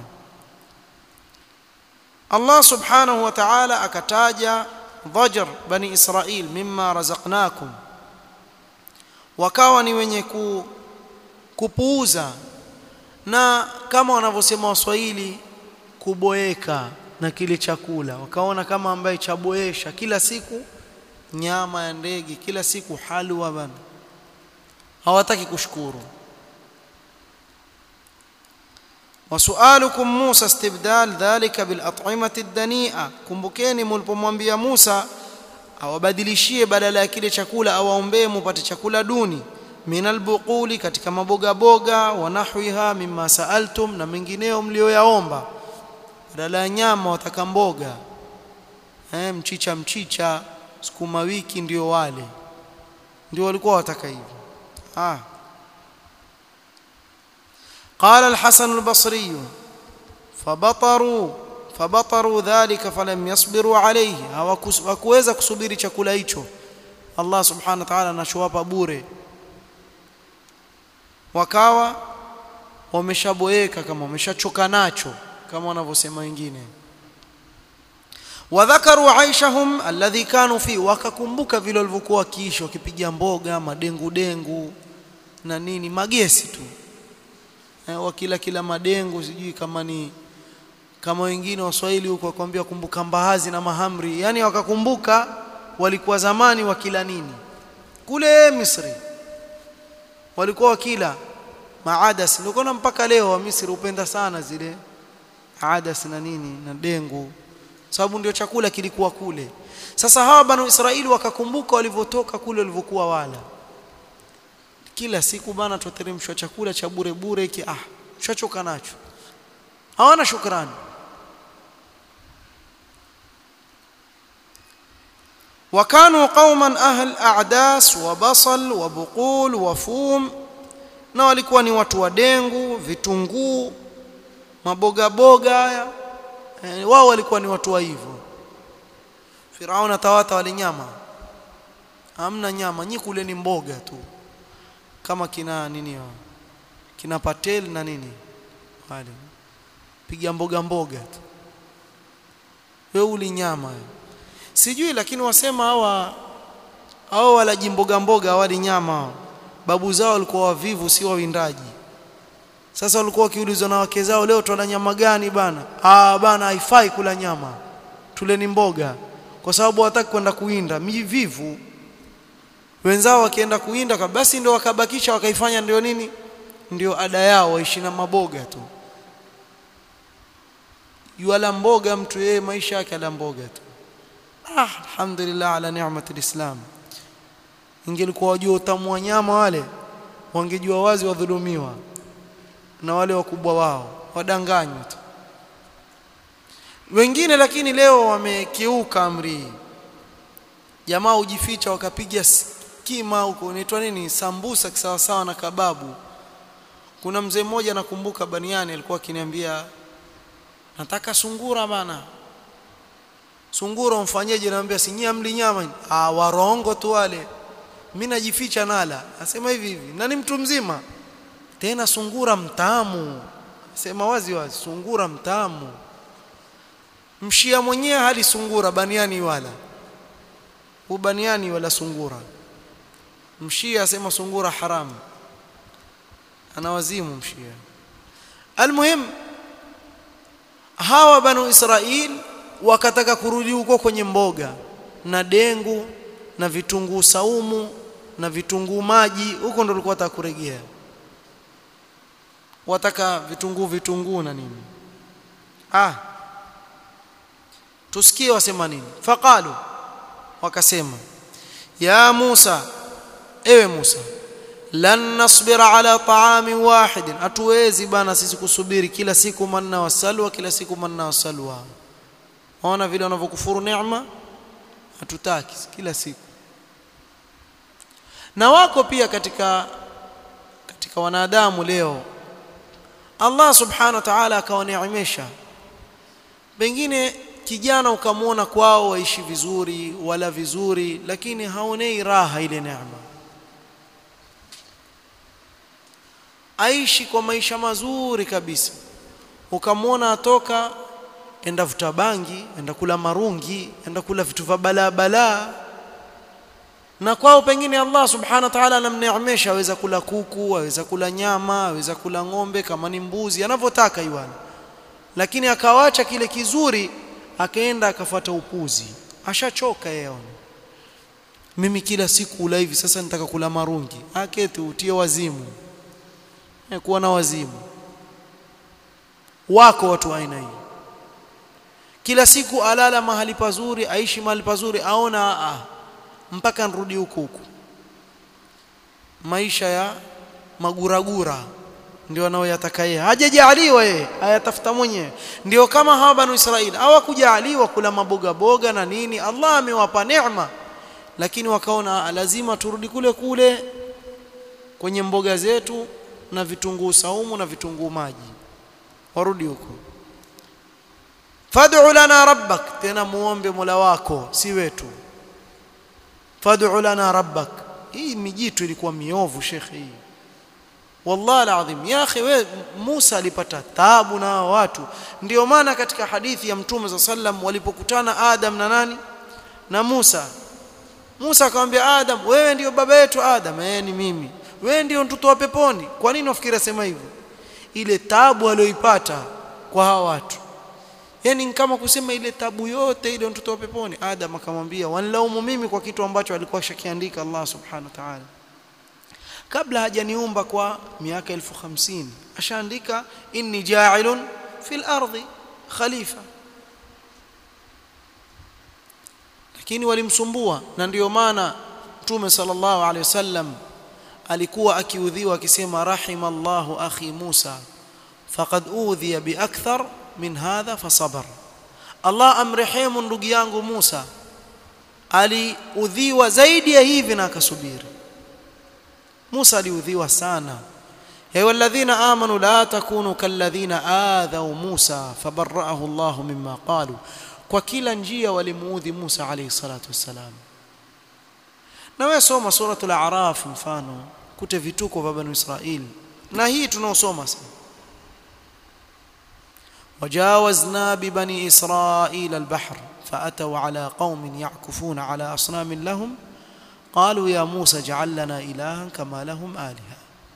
Allah subhanahu wa ta'ala akataja dhajr bani Israil mimma razaqnakum wakawa ni wenye ku, kupuuza na kama wanavyosema waswahili kuboeka na kile chakula wakaona kama ambaye chaboesha kila siku nyama ya ndege kila siku halwa bana hawataki kushukuru wasualukum Musa istibdal dhalika bil at'imati ad-dani'a kumbukeni mlipomwambia Musa awabadilishie badala ya kile chakula awaombee mupate chakula duni minal buquli katika maboga boga wa nahwiha mimma saaltum na mengineo mlioyaomba badala ya nyama wataka mboga eh mchicha mchicha sukuma wiki ndio wale ndio walikuwa wataka hivyo ah قال الحسن البصري فبطروا فبطروا ذلك فلم يصبروا عليه hawakuweza kusubiri chakula hicho Allah subhanahu wa ta'ala anachowapa bure wakawa wameshaboeka kama wameshachoka nacho kama wanavyosema wengine wadhakaru aishahum alladhi kanu fi wakakumbuka vile walivyokuwa wakiishi wakipiga mboga madengu dengu na nini magesi tu eh, wakila kila madengu sijui kama ni kama wengine waswahili huko wakwambia kumbuka mbaazi na mahamri yani wakakumbuka walikuwa zamani wakila nini kule Misri walikuwa wakila maadas ndio mpaka leo wa Misri upenda sana zile adas na nini na dengu sababu ndio chakula kilikuwa kule sasa hawa banu Israeli wakakumbuka walivyotoka kule walivyokuwa wala kila siku bana tuteremshwa chakula cha bure bure hiki ah chachoka nacho hawana shukrani وكانوا قوما أهل أعداس وبصل وبقول وفوم na walikuwa ni watu wa dengu vitunguu maboga boga haya e, wao walikuwa ni watu wa hivyo Firauna tawata wale nyama hamna nyama nyi kule ni mboga tu kama kina nini wao kina patel na nini wale piga mboga mboga tu wewe uli nyama sijui lakini wasema hawa hao walaji mboga mboga wali nyama babu zao walikuwa wavivu si wawindaji sasa walikuwa wakiulizwa na wake zao leo tuna nyama gani bana ah bana haifai kula nyama tuleni mboga kwa sababu hawataki kwenda kuinda mivivu wenzao wakienda kuinda basi ndio wakabakisha wakaifanya ndio nini ndio ada yao waishi na maboga tu yuala mboga mtu yeye maisha yake ala mboga tu ah alhamdulillah ala ni'mati alislam ingelikuwa wajua utamu wa nyama wale wangejua wazi wadhulumiwa na wale wakubwa wao wadanganywa tu wengine lakini leo wamekiuka amri jamaa hujificha wakapiga kima huko inaitwa nini sambusa kisawasawa na kababu kuna mzee mmoja nakumbuka baniani alikuwa akiniambia nataka sungura bana sungura umfanyeje naambia sinyia mli nyama ah warongo tu wale mimi najificha nala asema hivi hivi na ni mtu mzima tena sungura mtamu sema wazi wazi sungura mtamu mshia mwenyewe hali sungura baniani wala ubaniani wala sungura mshia asema sungura haramu ana wazimu mshia almuhim hawa banu israil wakataka kurudi huko kwenye mboga na dengu na vitunguu saumu na vitunguu maji huko ndo walikuwa wataka kurejea wataka vitunguu vitunguu na nini ah tusikie wasema nini faqalu wakasema ya Musa ewe Musa lan nasbira ala ta'amin wahidin hatuwezi bana sisi kusubiri kila siku manna wasalwa kila siku manna wasalwa ona vile wanavyokufuru neema hatutaki kila siku na wako pia katika katika wanadamu leo Allah subhanahu wa ta'ala akawaneemesha pengine kijana ukamwona kwao waishi vizuri wala vizuri lakini haonei raha ile neema aishi kwa maisha mazuri kabisa ukamwona atoka enda vuta bangi enda kula marungi enda kula vitu vya balaa balaa na kwao pengine Allah subhanahu wa ta'ala anamneemesha aweza kula kuku aweza kula nyama aweza kula ng'ombe kama ni mbuzi anavyotaka iwana lakini akawacha kile kizuri akaenda akafuata upuzi ashachoka yeye mimi kila siku ula hivi sasa nitaka kula marungi aketi utie wazimu e, kuwa na wazimu wako watu aina hii kila siku alala mahali pazuri aishi mahali pazuri aona a mpaka nirudi huku huku maisha ya maguragura ndio anaoyataka yeye hajajaliwa yeye ayatafuta mwenyewe ndio kama hawa banu Israeli hawakujaliwa kula maboga boga na nini Allah amewapa neema lakini wakaona lazima turudi kule kule kwenye mboga zetu na vitunguu saumu na vitunguu maji warudi huko fad'u lana rabbak tena muombe mola wako si wetu fad'u lana rabbak hii mijitu ilikuwa miovu shekhe hii wallahi alazim ya akhi we Musa alipata taabu na watu ndio maana katika hadithi ya mtume za sallam walipokutana Adam na nani na Musa Musa akamwambia Adam wewe ndio baba yetu Adam eh ni mimi wewe ndio mtoto wa peponi kwa nini unafikiri sema hivyo ile taabu aliyoipata kwa hawa watu yani kama kusema ile tabu yote ile mtoto wa peponi Adam akamwambia wanlaumu mimi kwa kitu ambacho alikuwa shakiandika Allah subhanahu wa ta'ala kabla hajaniumba kwa miaka 1050 ashaandika inni ja'ilun fil ardi khalifa lakini walimsumbua na ndiyo maana Mtume sallallahu alaihi wasallam alikuwa akiudhiwa akisema rahimallahu akhi Musa faqad udhiya biakthar min hadha fasabar Allah amrehemu ndugu yangu Musa aliudhiwa zaidi ya hivi na akasubiri Musa aliudhiwa sana ya walladhina amanu la takunu kalladhina adhaw Musa fabarra'ahu Allah mimma qalu kwa kila njia walimuudhi Musa alayhi salatu wassalam na wewe soma suratul a'raf mfano kute vituko vya banu Israil na hii tunaosoma sasa وجاوزنا ببني إسرائيل البحر فأتوا على قوم يعكفون على أصنام لهم قالوا يا موسى اجعل لنا إلها كما لهم آلهة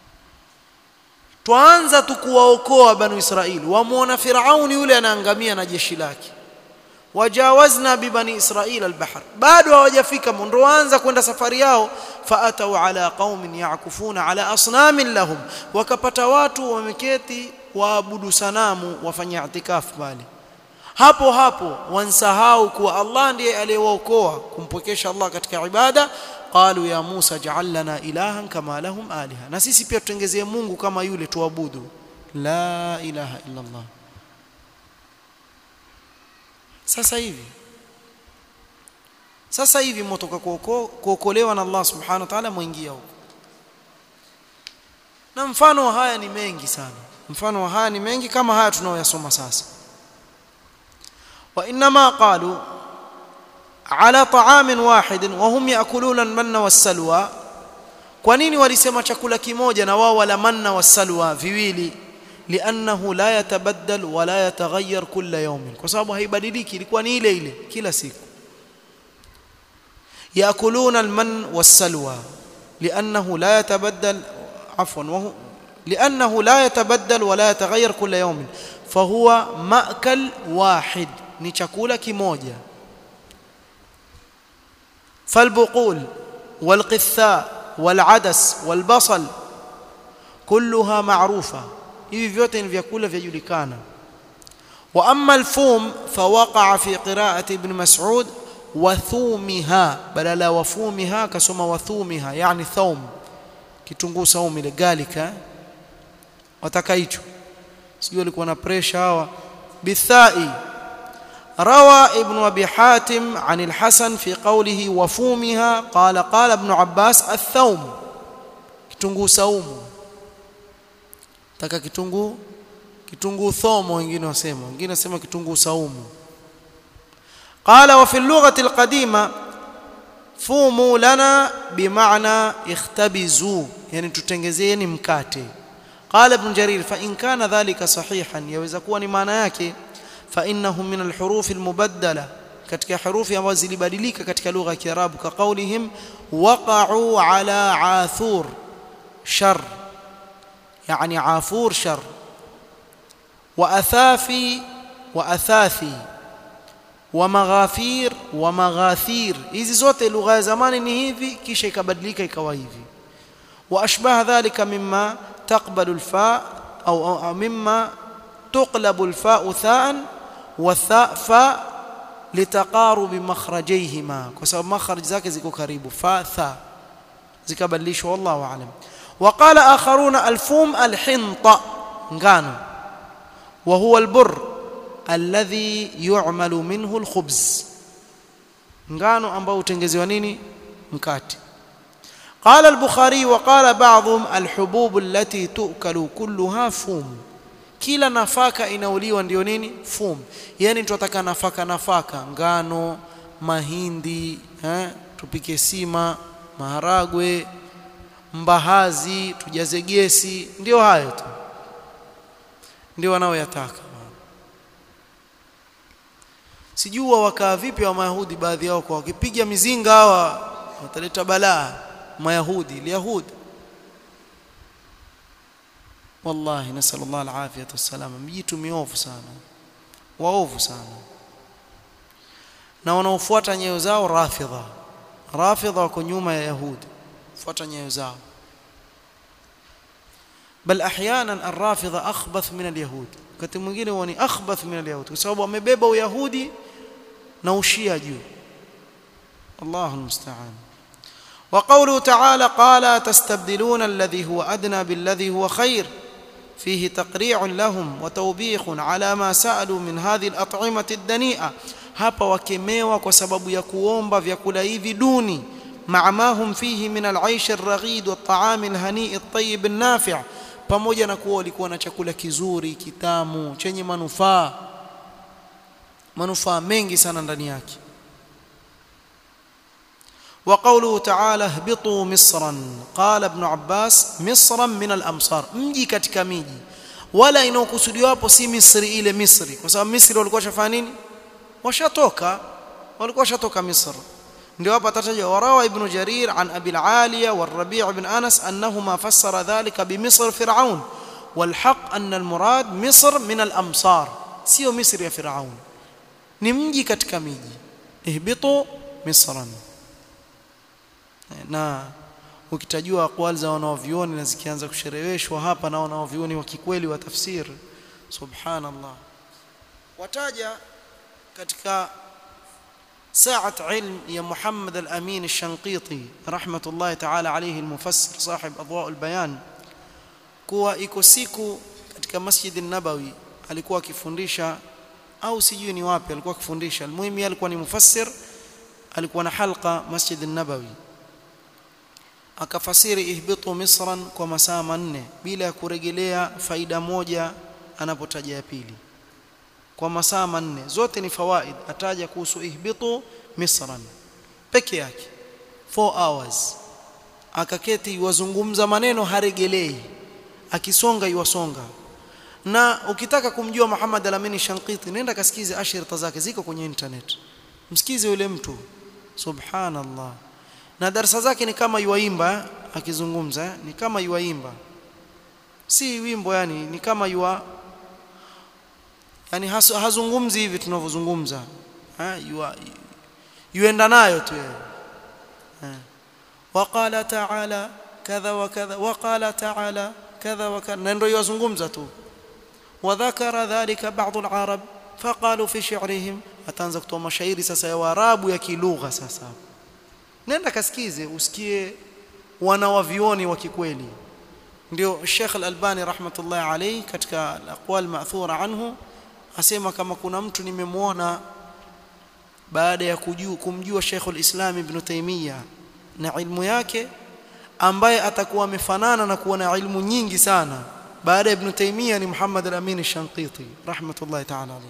tuanza tukuwaokoa banu Israili wamuona Firauni yule anaangamia na jeshi lake wajawazna bibani israila albahr bado hawajafika ndo waanza kwenda safari yao faatau ala qaumin yakufuna ala asnamin lahum wakapata watu wameketi waabudu sanamu wafanya itikafu pale hapo hapo wansahau kuwa Allah ndiye aliyewaokoa kumpokesha Allah katika ibada qalu ya Musa ja'al lana ilahan kama lahum aliha na sisi pia tutengezee Mungu kama yule tuabudu la ilaha illa Allah sasa hivi sasa hivi mtoka kuokolewa na Allah subhanahu wa ta'ala muingia huko na mfano wa haya ni mengi sana mfano wa haya ni mengi kama haya tunaoyasoma sasa وانما قالوا على طعام واحد وهم ياكلون المن والسلوى kwa nini walisema chakula kimoja na wao wala manna wasalwa viwili liannahu la yatabaddal wala yataghayyar kila yawmin kwa sababu haibadiliki ilikuwa ni ile ile kila siku yakuluna alman wasalwa liannahu la yatabaddal afwan wa لانه لا يتبدل ولا يتغير كل يوم فهو ماكل واحد ni chakula kimoja فالبقول والقثاء والعدس والبصل كلها معروفه hivi vyote ni vyakula vyajulikana واما الفوم فوقع في قراءه ابن مسعود وثومها بدل وفومها كسما وثومها يعني ثوم kitunguu saumu ile galika wataka hicho sijui alikuwa na pressure hawa bithai روى ابن ابي حاتم عن الحسن في قوله وفومها قال قال ابن عباس الثوم kitunguu saumu taka kitunguu kitunguu thomo wengine wasema wengine wasema kitunguu saumu قال وفي اللغه القديمه fumu lana bimaana ikhtabizu yani tutengezeni mkate qala ibn jarir fa in kana dhalika sahihan yaweza kuwa ni maana yake fa innahu min alhuruf almubaddala katika herufi ambazo zilibadilika katika lugha ya kiarabu ka qawlihim waqa'u ala athur shar yani afur shar wa athafi wa athathi wa maghafir wa maghathir hizi zote lugha ya zamani ni hivi kisha ikabadilika ikawa hivi wa ashbaha dhalika mimma taqbalu alfa au, au, au mimma tuqlabu alfa thaan wa tha fa litaqarub makhrajayhima kwa sababu makhraj zake ziko karibu fa tha zikabadilishwa wallahu aalam وقال آخرون الفوم الحنطة ngano وهو البر alladhi yu'malu minhu alkhubz ngano ambao utengezewa nini mkate قال البخاري وقال بعضهم الحبوب التي تؤكل كلها فوم kila nafaka inauliwa ndio nini fum yani tunataka nafaka nafaka ngano mahindi eh tupike sima maharagwe mbahazi tujaze gesi ndio hayo tu ndio wanaoyataka sijua wakaa vipi wa mayahudi baadhi yao kwa wakipiga mizinga hawa wataleta balaa mayahudi liyahudi wallahi nasallallahu alafiyata wassalama mjitu miovu sana waovu sana na wanaofuata nyayo zao rafidha rafidha wako nyuma ya yahudi fuata nyayo zao bal ahyanan arrafidha akhbath min alyahud wakati mwingine huwa ni akhbath min alyahud kwa sababu wamebeba uyahudi na ushia juu Allahu musta'an وقوله تعالى قال تستبدلون الذي هو أدنى بالذي هو خير فيه تقريع لهم وتوبيخ على ما سألوا من هذه الأطعمة الدنيئة hapa wakemewa kwa sababu ya kuomba vyakula hivi duni مع ما هم فيه من العيش الرغيد والطعام الهنيء الطيب النافع pamoja na kuwa walikuwa na chakula kizuri kitamu chenye manufaa manufaa mengi sana ndani yake وقوله تعالى اهبطوا مصرا قال ابن عباس مصرا من الامصار mji katika miji wala inaokusudiwa hapo si Misri ile Misri kwa sababu Misri walikuwa shafanya nini washatoka walikuwa washatoka Misri ndio hapa tataja warawa ibn Jarir an Abi al-Aliya wal-Rabi' ibn Anas annahuma fassara dhalika bi Misr Fir'aun والحق أن المراد مصر من الأمصار سيو مصر يا فرعون ni mji katika miji ihbitu misran na ukitajua aqwal za wanaovioni na zikianza kushereheshwa hapa na wanaovioni wa kikweli wa tafsir subhanallah wataja katika ساعة علم يا محمد الأمين الشنقيطي رحمة الله تعالى عليه المفسر صاحب أضواء البيان kuwa iko siku katika Masjid an-Nabawi alikuwa akifundisha au sijui ni wapi alikuwa akifundisha almuhimu alikuwa ni mufassir alikuwa na halqa Masjid an-Nabawi akafasiri ihbitu misran kwa masaa manne bila ya kurejelea faida moja anapotaja ya pili kwa masaa manne zote ni fawaid ataja kuhusu ihbitu misran peke yake 4 hours akaketi wazungumza maneno haregelei akisonga iwasonga na ukitaka kumjua Muhammad Al-Amin Shanqiti nenda kasikize ashirita zake ziko kwenye internet msikize yule mtu subhanallah na darasa zake ni kama yuaimba akizungumza ni kama yuaimba si wimbo yani ni kama yua yani hazungumzi hivi tunavyozungumza yua yuenda nayo tu yeye waqala ta'ala kadha wa kadha waqala ta'ala kadha wa kadha ndio yazungumza tu wadhakara dhalika baadhi al-arab faqalu fi shi'rihim ataanza kutoa mashairi sasa ya waarabu ya kilugha sasa nenda kasikize usikie wana wavioni wa kikweli ndio Sheikh Al-Albani rahmatullah alayhi katika aqwal ma'thura anhu asema kama kuna mtu nimemwona baada ya kujua kumjua Sheikh al-Islam Ibn Taymiyyah na ilmu yake ambaye atakuwa amefanana na kuwa na ilmu nyingi sana baada ya Ibn Taymiyyah ni Muhammad al-Amin al-Shanqiti rahmatullah ta'ala alayhi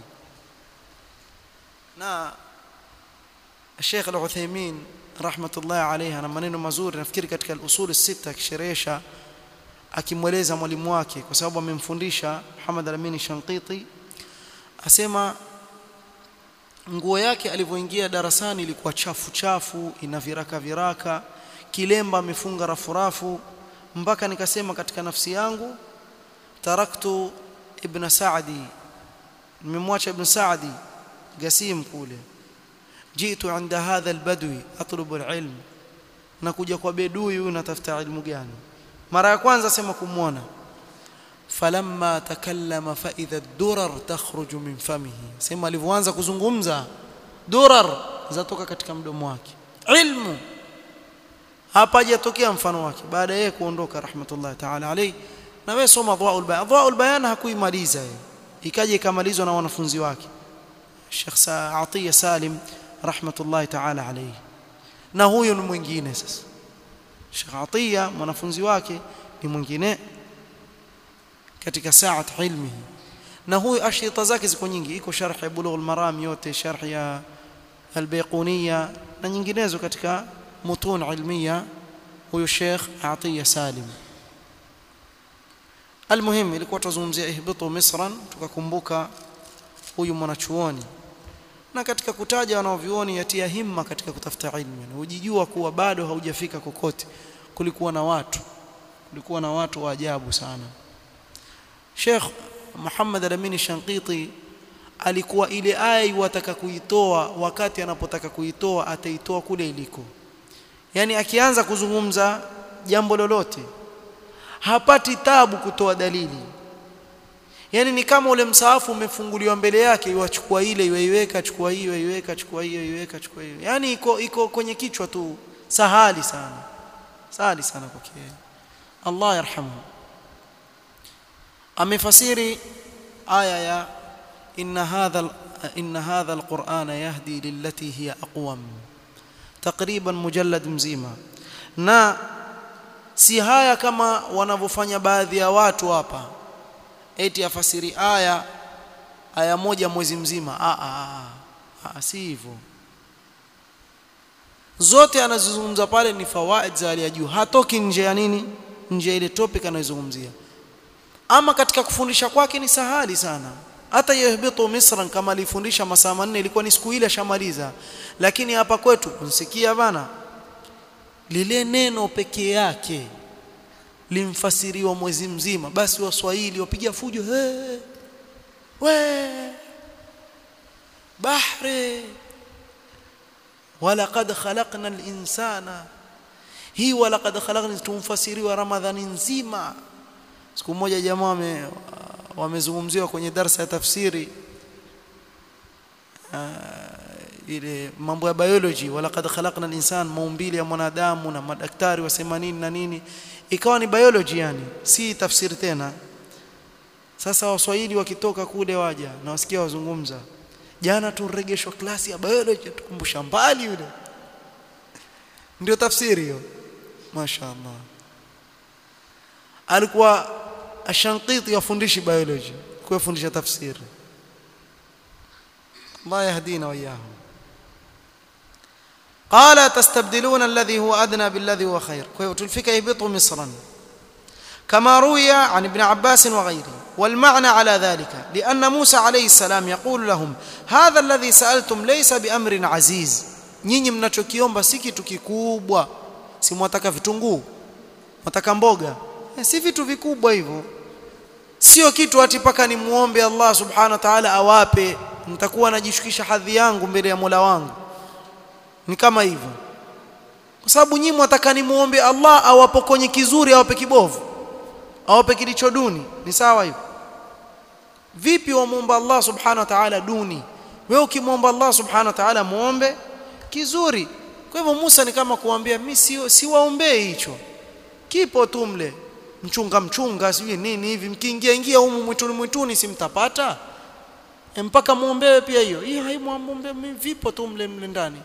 na Sheikh al-Uthaymeen rahmatullah alayhi ana maneno mazuri nafikiri katika al-usul sita akisherehesha akimweleza mwalimu wake kwa sababu amemfundisha Muhammad al-Amin Shanqiti asema nguo yake alivyoingia darasani ilikuwa chafu chafu ina viraka viraka kilemba amefunga rafurafu mpaka nikasema katika nafsi yangu taraktu ibn Saadi nimemwacha ibn Saadi Gasim kule jitu inda hadha albadwi atlubu alilm nakuja kwa bedui huyu natafuta ilmu gani mara ya kwanza sema kumwona falamma takallama fa idha ad-durar takhruju min famihi sema alivyoanza kuzungumza durar zatoka katika mdomo wake ilmu hapa hajatokea mfano wake baada yeye kuondoka rahmatullah ta'ala alayhi na wewe soma adwaul bayan adwaul bayan hakuimaliza yeye ikaje ikamalizwa na wanafunzi wake Sheikh Atiya Salim rahmatullah ta'ala alayhi na huyo ni mwingine sasa Sheikh Atiya mwanafunzi wake ni mwingine katika saat ilmihi na huyu ashita zake ziko nyingi iko sharh ya bulugh al-maram yote sharh ya al-bayquniya na nyinginezo katika mutun ilmiya huyu Sheikh Atiya Salim almuhim ilikuwa tuzungumzia ihbitu misran tukakumbuka huyu mwanachuoni na katika kutaja wanaovioni yatia himma katika kutafuta ilmu na ujijua kuwa bado haujafika kokote kulikuwa na watu kulikuwa na watu wa ajabu sana Sheikh Muhammad Al-Amin Shanqiti alikuwa ile aya wataka kuitoa wakati anapotaka kuitoa ataitoa kule iliko yani akianza kuzungumza jambo lolote hapati tabu kutoa dalili yani ni kama ule msaafu umefunguliwa mbele yake iwachukua ile iweiweka chukua hiyo iweka chukua hiyo iweka chukua hiyo yani iko iko kwenye kichwa tu sahali sana sahali sana kwake Allah yarhamu amefasiri aya ya inna hadha inna hadha alquran yahdi lillati hiya aqwam takriban mujallad mzima na si haya kama wanavyofanya baadhi ya watu hapa eti afasiri aya aya moja mwezi mzima a a a si hivyo zote anazozungumza pale ni fawaid za hali ya juu hatoki nje ya nini nje ile topic anayozungumzia ama katika kufundisha kwake ni sahali sana hata yahbitu misran kama alifundisha masaa manne ilikuwa ni siku ile ashamaliza lakini hapa kwetu unsikia bana lile neno pekee yake limfasiriwa mwezi mzima basi waswahili wapiga fujo hey, we bahri walaqad khalaqna al-insana hii walaqad khalaqna tumfasiriwa ramadhani nzima siku moja jamaa wame wamezungumziwa kwenye darasa ya tafsiri uh, ile mambo ya biology walaqad khalaqna al-insan maumbile ya mwanadamu na madaktari wasema nini na nini ikawa ni biology yani si tafsiri tena sasa waswahili wakitoka kule waja na wasikia wazungumza jana turegeshwa klasi ya biology tukumbusha mbali yule ndio tafsiri hiyo mashaallah alikuwa ashanqiti afundishi biology kwa fundisha tafsiri Allah yahdina wa iyahum قال تستبدلون الذي هو أدنى بالذي هو خير تلفك يهبطوا مصرا كما روي عن ابن عباس وغيره والمعنى على ذلك لأن موسى عليه السلام يقول لهم هذا الذي سألتم ليس بأمر عزيز nyinyi mnachokiomba si kitu kikubwa si mwataka vitunguu mwataka mboga eh, si vitu vikubwa hivyo sio kitu ati paka ni muombe Allah subhanahu wa ta'ala awape nitakuwa najishukisha hadhi yangu mbele ya Mola wangu ni kama hivyo kwa sababu nyinyi mwataka ni muombe Allah awapokonye kizuri awape kibovu awape kilicho duni ni sawa hivyo vipi wamuomba Allah subhanahu wa ta'ala duni wewe ukimwomba Allah subhanahu wa ta'ala muombe kizuri kwa hivyo Musa ni kama kuambia mimi si siwaombee hicho kipo tu mle mchunga mchunga sijui nini hivi mkiingia ingia humu mwituni mwituni simtapata e mpaka muombewe pia hiyo hii haimwombe vipo tu mle mle ndani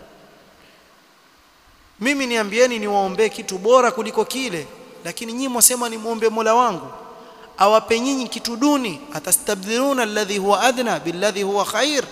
mimi niambieni niwaombee kitu bora kuliko kile lakini nyinyi mwasema ni muombe Mola wangu awape nyinyi kitu duni atastabdiluna alladhi huwa adna billadhi huwa khair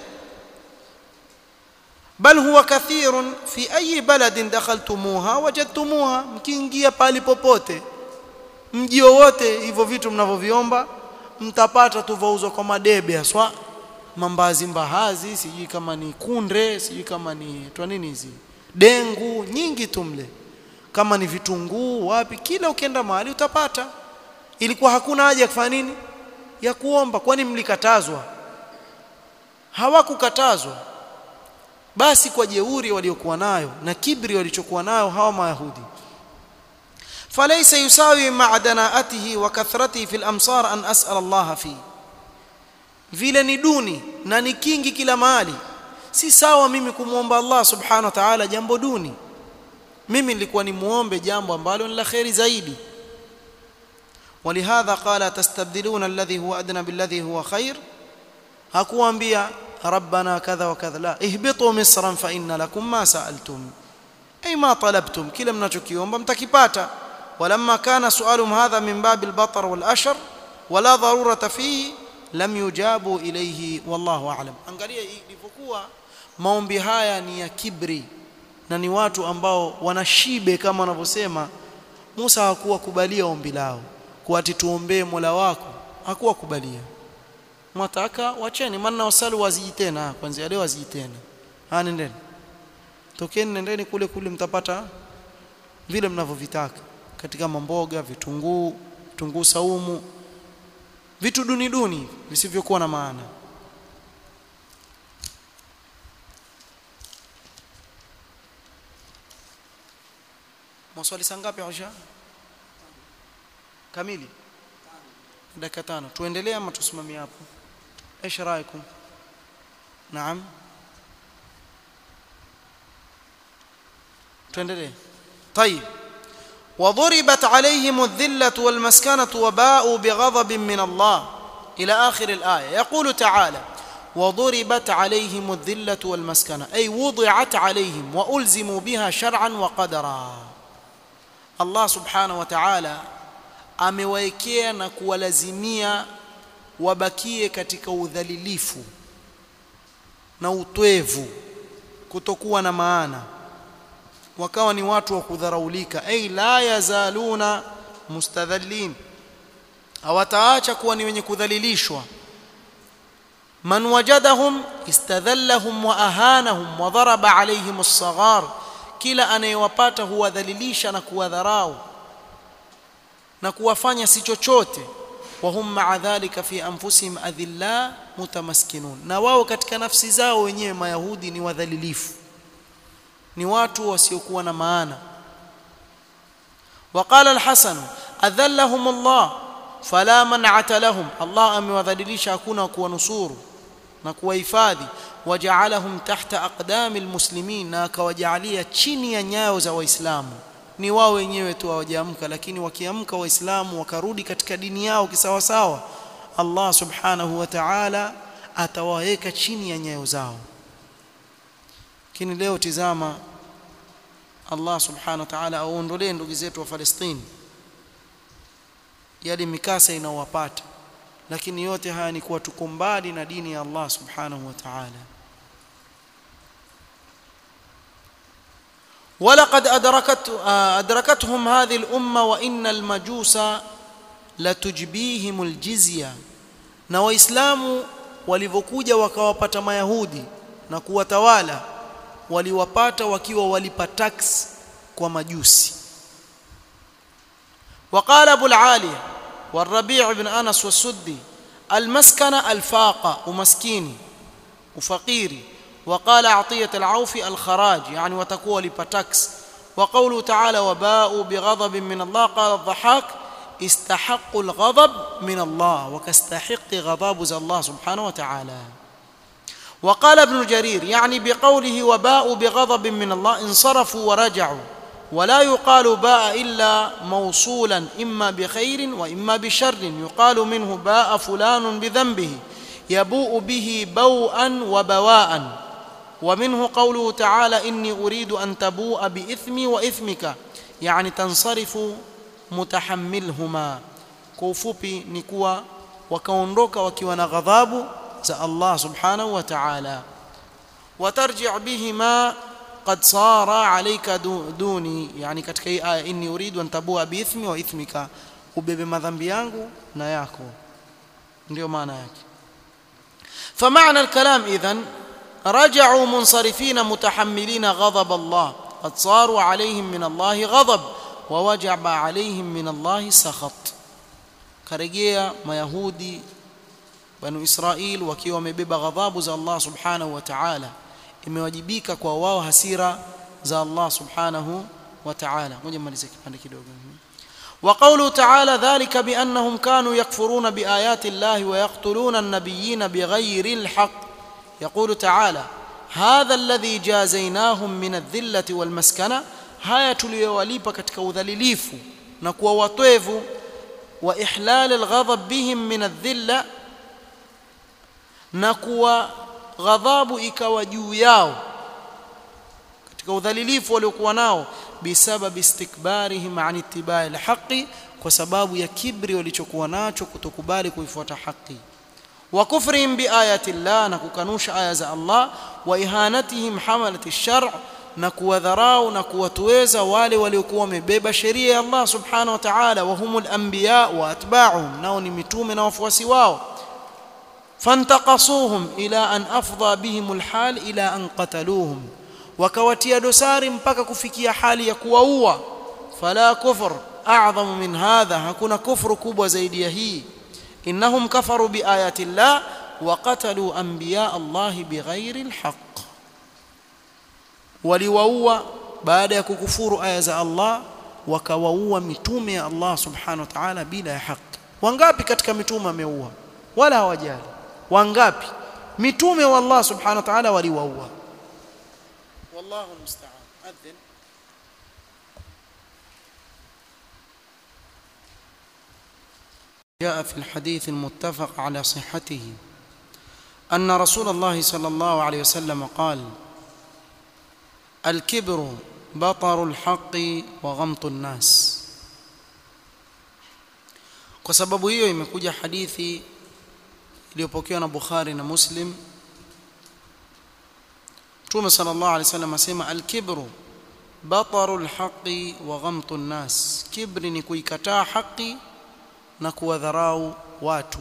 bal huwa kathirun fi ayi baladin dakhaltumuha wajadtumuha mkiingia pali popote mji wowote hivyo vitu mnavyoviomba mtapata tu vauzwa kwa madebe haswa mambazi mbahazi sijui kama ni kunde sijui kama ni twa nini hizi dengu nyingi tu mle kama ni vitunguu wapi kila ukienda mahali utapata ilikuwa hakuna haja ya kufanya nini ya kuomba kwani mlikatazwa hawakukatazwa basi kwa jeuri waliokuwa nayo na kibri walichokuwa nayo hawa mayahudi فليس يساوي مع دناءته وكثرته في الامصار ان اسال الله فيه vile ni duni na ni kingi kila mahali si sawa mimi kumwomba Allah subhanahu wa ta'ala jambo duni mimi nilikuwa ni muombe jambo ambalo ni la khairi zaidi ولهذا قال تستبدلون الذي هو ادنى بالذي هو خير hakuambia ربنا كذا وكذا لا اهبطوا مصرا فان لكم ما سالتم اي ما طلبتم kila mnachokiomba mtakipata ولما كان سؤالهم هذا من باب البطر والاشر ولا ضروره فيه lam yujabu ilayhi wallahu a'lam angalia ilivyokuwa maombi haya ni ya kibri na ni watu ambao wanashibe kama wanavyosema Musa hakuwa kubalia ombi lao kuati tuombee Mola wako hakuwa kubalia mwataka wacheni maana wasalu waziji tena kwanza leo waziji tena ah nendeni tokeni nendeni kule kule mtapata vile mnavyovitaka katika mamboga vitunguu vitunguu saumu vitu duni duni visivyokuwa na maana Maswali sangapi Aisha? Kamili. Dakika tano. Tuendelee ama tusimamie hapo? ايش رايكم؟ نعم. tuendelee. طيب. وضربت عليهم الذلة والمسكنة وباءوا بغضب من الله إلى آخر الآية يقول تعالى وضربت عليهم الذلة والمسكنة أي وضعت عليهم وألزموا بها شرعا وقدرا الله سبحانه وتعالى amewaekea na kuwalazimia wabakie katika udhalilifu na utwevu kutokuwa na maana wakawa ni watu wa kudharaulika ay la yazaluna mustadhallin hawataacha kuwa ni wenye kudhalilishwa man wajadahum istadhallahum wa ahanahum wa daraba alayhim as-saghar kila anayewapata huwadhalilisha na kuwadharau na kuwafanya si chochote wa hum ma'a dhalika fi anfusihim adhilla mutamaskinun na wao katika nafsi zao wenyewe mayahudi ni wadhalilifu ni watu wasiokuwa na maana وقال الحسن أذلهم الله فلا منعة لهم الله amewadhalilisha hakuna kuwanusuru na kuwahifadhi waja'alahum tahta aqdami almuslimin na akawajalia chini ya nyayo za waislamu ni wao wenyewe tu hawajaamka lakini wakiamka waislamu wakarudi katika dini yao kisawasawa Allah subhanahu wa ta'ala atawaweka chini ya nyayo zao lakini leo tizama Allah subhanahu wa ta'ala aondolee ndugu zetu wa Palestina yale mikasa inaowapata lakini yote haya ni kuwa tuko mbali na dini ya Allah subhanahu wa ta'ala ولقد أدركت أدركتهم هذه الأمة وإن المجوس لتجبيهم الجزية na waislamu walivyokuja wakawapata mayahudi na kuwatawala waliwapata wakiwa walipa tax kwa majusi وقال ابو العالية والربيع بن انس والسدي المسكنه الفاقه ومسكيني وفقيري وقال عطيه العوفي الخراج يعني وتكون لبتاكس وقوله تعالى وباءوا بغضب من الله قال الضحاك استحقوا الغضب من الله وكاستحق غضب الله سبحانه وتعالى وقال ابن جرير يعني بقوله وباءوا بغضب من الله انصرفوا ورجعوا ولا يقال باء إلا موصولا إما بخير وإما بشر يقال منه باء فلان بذنبه يبوء به بوءا وبواء ومنه قوله تعالى إني أريد أن تبوء بإثمي وإثمك يعني تنصرف متحملهما كوفوبي نكوا وكونروك وكيوانا غضاب الله سبحانه وتعالى وترجع بهما قد صار عليك دوني yani katika hii aya inni uridu an tabua bi ithmi wa ithmika ubebe madhambi yangu na yako ndio maana yake فمعنى الكلام اذن رجعوا منصرفين متحملين غضب الله قد صاروا عليهم من الله غضب ووجب عليهم من الله سخط karejea mayahudi banu israil wakiwa wamebeba ghadhabu za Allah subhanahu wa ta'ala imewajibika kwa wao hasira za Allah subhanahu wa ta'ala ngoja malize kipande kidogo وقوله تعالى ذلك بأنهم كانوا يكفرون بآيات الله ويقتلون النبيين بغير الحق يقول تعالى هذا الذي جازيناهم من الذلة والمسكنة haya tuliyowalipa katika udhalilifu na kuwa watwevu wa ihlal alghadab bihim min adh-dhilla na kuwa ghadhabu ikawa juu yao katika udhalilifu waliokuwa nao bisababi istikbarihim an ittibai alhaqi kwa sababu ya kibri walichokuwa nacho kutokubali kuifuata haki wa kufrihim biayati llah na kukanusha aya za Allah wa ihanatihim hamalati shar na kuwadharau na kuwatuweza wale waliokuwa wamebeba sheria ya Allah subhanahu wa ta'ala wa humul anbiya wa atba'uhum nao ni mitume na wafuasi wao فانتقصوهم الى ان افضى بهم الحال الى ان قتلوهم وكواتيا dosari mpaka kufikia hali ya kuwaua fala kufr a'zamu min hadha hakuna kufru kubwa zaidi ya hii innahum kafaru biayati llah wa qatalu anbiya allah bighairi alhaq waliwaua baada ya kukufuru aya za Allah wakawaua mitume ya Allah subhanahu wa ta'ala bila ya haki wangapi katika mitume ameua wala hawajali wangapi mitume wa Allah subhanahu wa ta'ala waliwaua wallahu musta'an adhin جاء في الحديث المتفق على صحته أن رسول الله صلى الله عليه وسلم قال الكبر بطر الحق وغمط الناس kwa sababu hiyo imekuja hadithi iliyopokewa na Bukhari na Muslim Mtume sallallahu alaihi wasallam asema al-kibru bataru al-haqqi wa ghamtu an-nas kibri ni kuikataa haki na kuwadharau watu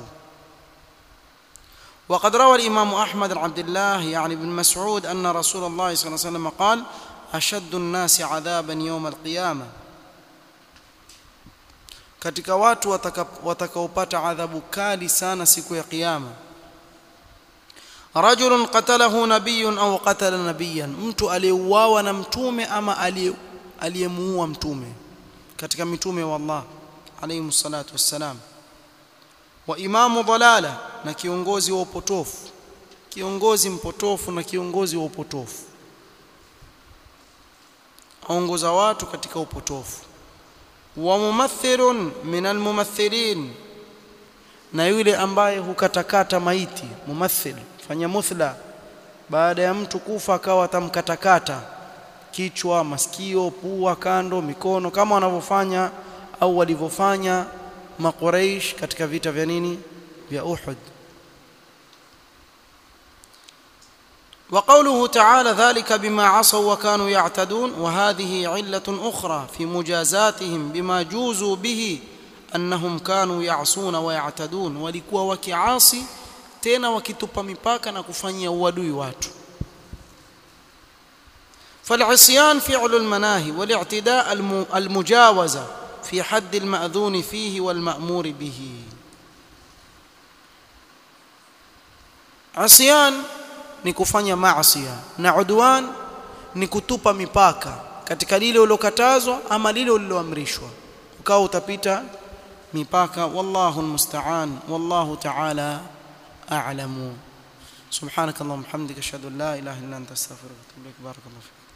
وقد روى الإمام أحمد بن عبد الله يعني بن مسعود أن رسول الله صلى الله عليه وسلم قال أشد الناس عذابا يوم القيامة katika watu watakaopata adhabu kali sana siku ya kiyama rajulun qatalahu nabiyyun au qatala nabiyyan mtu aliyeuawa na mtume ama aliyemuua mtume katika mitume wa Allah alayhi salatu wassalam wa imamu dalala na kiongozi wa upotofu kiongozi mpotofu na kiongozi wa upotofu aongoza watu katika upotofu wa mumathilun min almumathilin na yule ambaye hukatakata maiti mumathil fanya muthla baada ya mtu kufa akawa atamkatakata kichwa masikio pua kando mikono kama wanavyofanya au walivyofanya maqureish katika vita vya nini vya Uhud وقوله تعالى ذلك بما عصوا وكانوا يعتدون وهذه علة أخرى في مجازاتهم بما جوزوا به أنهم كانوا يعصون ويعتدون walikuwa wakiasi tena wakitupa mipaka na kufanyia uadui watu فالعصيان فعل المناهي والاعتداء المجاوزة في حد المأذون فيه والمأمور به عصيان ni kufanya maasi na udwan ni kutupa mipaka katika lile ulilokatazwa ama lile uliloamrishwa ukawa utapita mipaka wallahu almusta'an wallahu ta'ala a'lamu subhanakallahumma hamdika ashhadu an la ilaha illa anta astaghfiruka wa atubu ilaik barakallahu